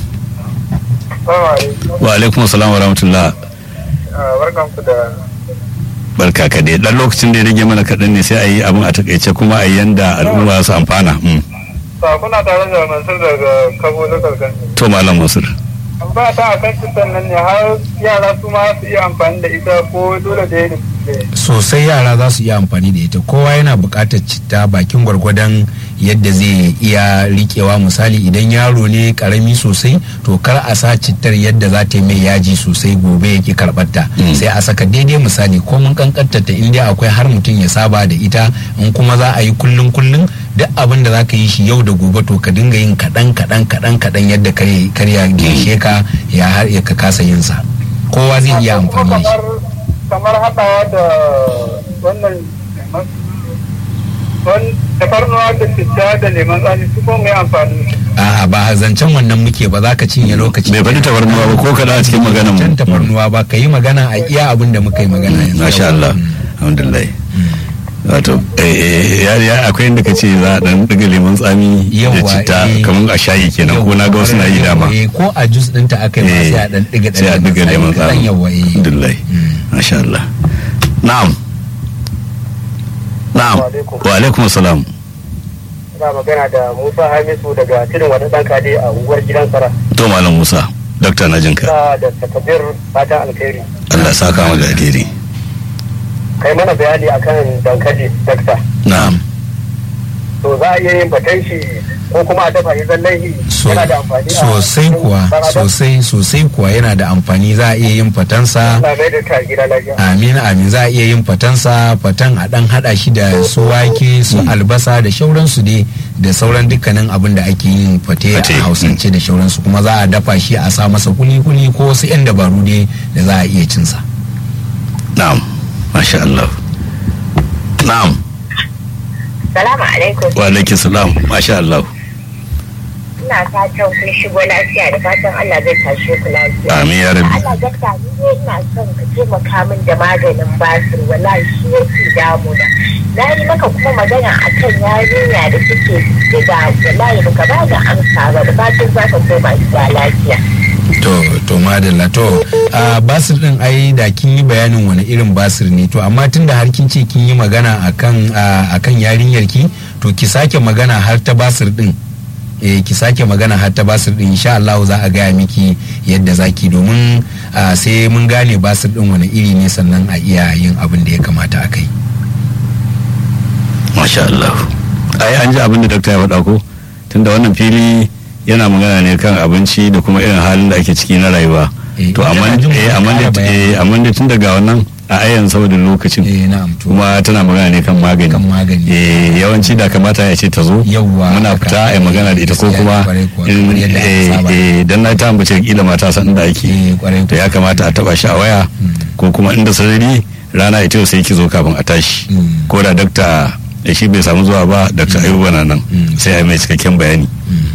[SPEAKER 4] wa alaikum assalam wa rahmatullah
[SPEAKER 6] barkanku da
[SPEAKER 4] barka ka dai dan lokacin da ya rage mana kaɗan ne sai a yi abin a takaice kuma a yi yanda al'umma su amfana Mm.
[SPEAKER 6] kuna tare da mansur daga kabo na kalganci
[SPEAKER 4] to malam masur
[SPEAKER 6] ba ta a kan cutar nan ne har yara su ma su iya amfani da ita ko dole da ya
[SPEAKER 5] sosai yara za su iya amfani da ita kowa yana buƙatar citta bakin gwargwadon yadda zai iya riƙewa misali idan yaro ne karami sosai to kar a sa cittar yadda za ta yi mai yaji sosai gobe ya ki karɓarta
[SPEAKER 4] Mm.
[SPEAKER 5] sai a saka daidai misali ko mun kankanta ta inda akwai har mutum ya saba da ita in kuma za a yi kullun kullun duk abin da za ka yi shi yau da gobe to ka dinga yin kaɗan kaɗan kaɗan kaɗan yadda kare karya girshe ka ya har ya ka kasa yin sa kowa zai iya amfani da shi
[SPEAKER 6] kamar haɗawa da wannan wani tafarnuwa da citta da leman tsami su ko mai amfani
[SPEAKER 5] A'a ba zancen wannan muke ba za ka cinye lokaci.
[SPEAKER 4] bai faɗi tabarnuwa ba ko kaɗa a cikin maganan
[SPEAKER 5] Zancen
[SPEAKER 4] mu
[SPEAKER 5] tafarnuwa ba ka yi magana a iya abin da muka yi magana yanzu.
[SPEAKER 4] masha Allah alhamdulillah wato eh, eh, ya ya akwai inda ka ce za a dan diga lemon tsami da
[SPEAKER 5] Yawwa,
[SPEAKER 4] citta
[SPEAKER 5] eh.
[SPEAKER 4] kamar a shayi kenan ko na ga wasu na yi dama
[SPEAKER 5] Eh, ko a jus ɗinta aka yi ma
[SPEAKER 4] Eh,
[SPEAKER 5] sai a ɗan ɗiga
[SPEAKER 4] sai a diga lemon tsami
[SPEAKER 5] yawa eh.
[SPEAKER 4] alhamdulillah masha Allah na'am na'am wa alaikum assalam
[SPEAKER 6] ina magana da musa hamisu daga tudun wani ɗan kade a unguwar gidan sara
[SPEAKER 4] to malam Musa dokta na jinka
[SPEAKER 6] ina da takabir fatan alkhairi
[SPEAKER 4] Allah ya saka mu da alheri
[SPEAKER 6] kai mana bayani akan dankali dakta
[SPEAKER 4] na'am
[SPEAKER 6] to za a iya yin fatan shi ko kuma a dafa shi zallan shi
[SPEAKER 5] So-
[SPEAKER 6] yana da amfani a
[SPEAKER 5] sosai
[SPEAKER 6] cikin
[SPEAKER 5] kuwa
[SPEAKER 6] ɗan adam?
[SPEAKER 5] sosai sosai kuwa yana da amfani za a iya yin fatansa
[SPEAKER 6] Allah mai da ta gida lafiya
[SPEAKER 5] amin amin za a iya yin fatansa fatan a dan hada shi da su wake su albasa da shauransu dai da sauran dukkanin abin da ake yin fate
[SPEAKER 4] Fate,
[SPEAKER 5] a hausance da shauransu kuma za a dafa shi a sa masa kuli-kuli ko wasu 'yan dabaru dai da za a iya cinsa
[SPEAKER 4] na'am masha Allah na'am
[SPEAKER 7] Salamu alaikum.
[SPEAKER 4] wa alaikum salam masha Allah
[SPEAKER 7] Ina fatan kun shigo lafiya da fatan Allah zai tashe ku lafiya.
[SPEAKER 4] amin ya rabbi
[SPEAKER 7] Allah dakta ni ne ina son ka taimaka min da maganin basir wallahi shi yake damuna. Na yi maka kuma magana akan yarinya da take diga wallahi baka ba da amsa ba da fatan za ka koma gida lafiya.
[SPEAKER 5] to to madalla to a basir din ai da kin yi bayanin wani irin basir ne to amma tunda har kin ce kin yi magana akan a, akan yarinyar ki to ki sake magana har ta basir din eh ki sake magana har ta basir din insha Allah za a gaya miki yadda zaki domin a, sai mun gane basir din wani iri ne sannan a iya yin abin da ya kamata a kai
[SPEAKER 4] masha Allah ai an ji abin da dokta ya faɗa ko tunda wannan fili yana magana ne kan abinci da kuma irin halin da ake ciki na rayuwa
[SPEAKER 5] Eh,
[SPEAKER 4] to amma
[SPEAKER 5] ina jin
[SPEAKER 4] eh amma
[SPEAKER 5] ƙara
[SPEAKER 4] da
[SPEAKER 5] bayani.
[SPEAKER 4] eh amma da tun daga wannan a ayan saboda lokacin
[SPEAKER 5] eh na'am to
[SPEAKER 4] kuma tana magana ne kan magani
[SPEAKER 5] Kan magani.
[SPEAKER 4] eh yawanci da kamata ya ce ta zo
[SPEAKER 5] Yawwa,
[SPEAKER 4] muna
[SPEAKER 5] haka.
[SPEAKER 4] fita a yi magana da ita ko
[SPEAKER 5] Gaskiya,
[SPEAKER 4] kuma
[SPEAKER 5] kwarai kuwa,
[SPEAKER 4] irin,
[SPEAKER 5] kamar yadda aka
[SPEAKER 4] eh
[SPEAKER 5] saba.
[SPEAKER 4] eh dan na ta ambace kila mata san da ake
[SPEAKER 5] eh kwarai
[SPEAKER 4] to ya kamata a taba shi a waya ko kuma inda sarari rana ita yau sai ki zo kafin a tashi
[SPEAKER 5] Mm.
[SPEAKER 4] ko da dakta da shi bai samu zuwa ba dakta ayuba na nan
[SPEAKER 5] Mm.
[SPEAKER 4] sai a yi mai cikakken bayani
[SPEAKER 5] Mm.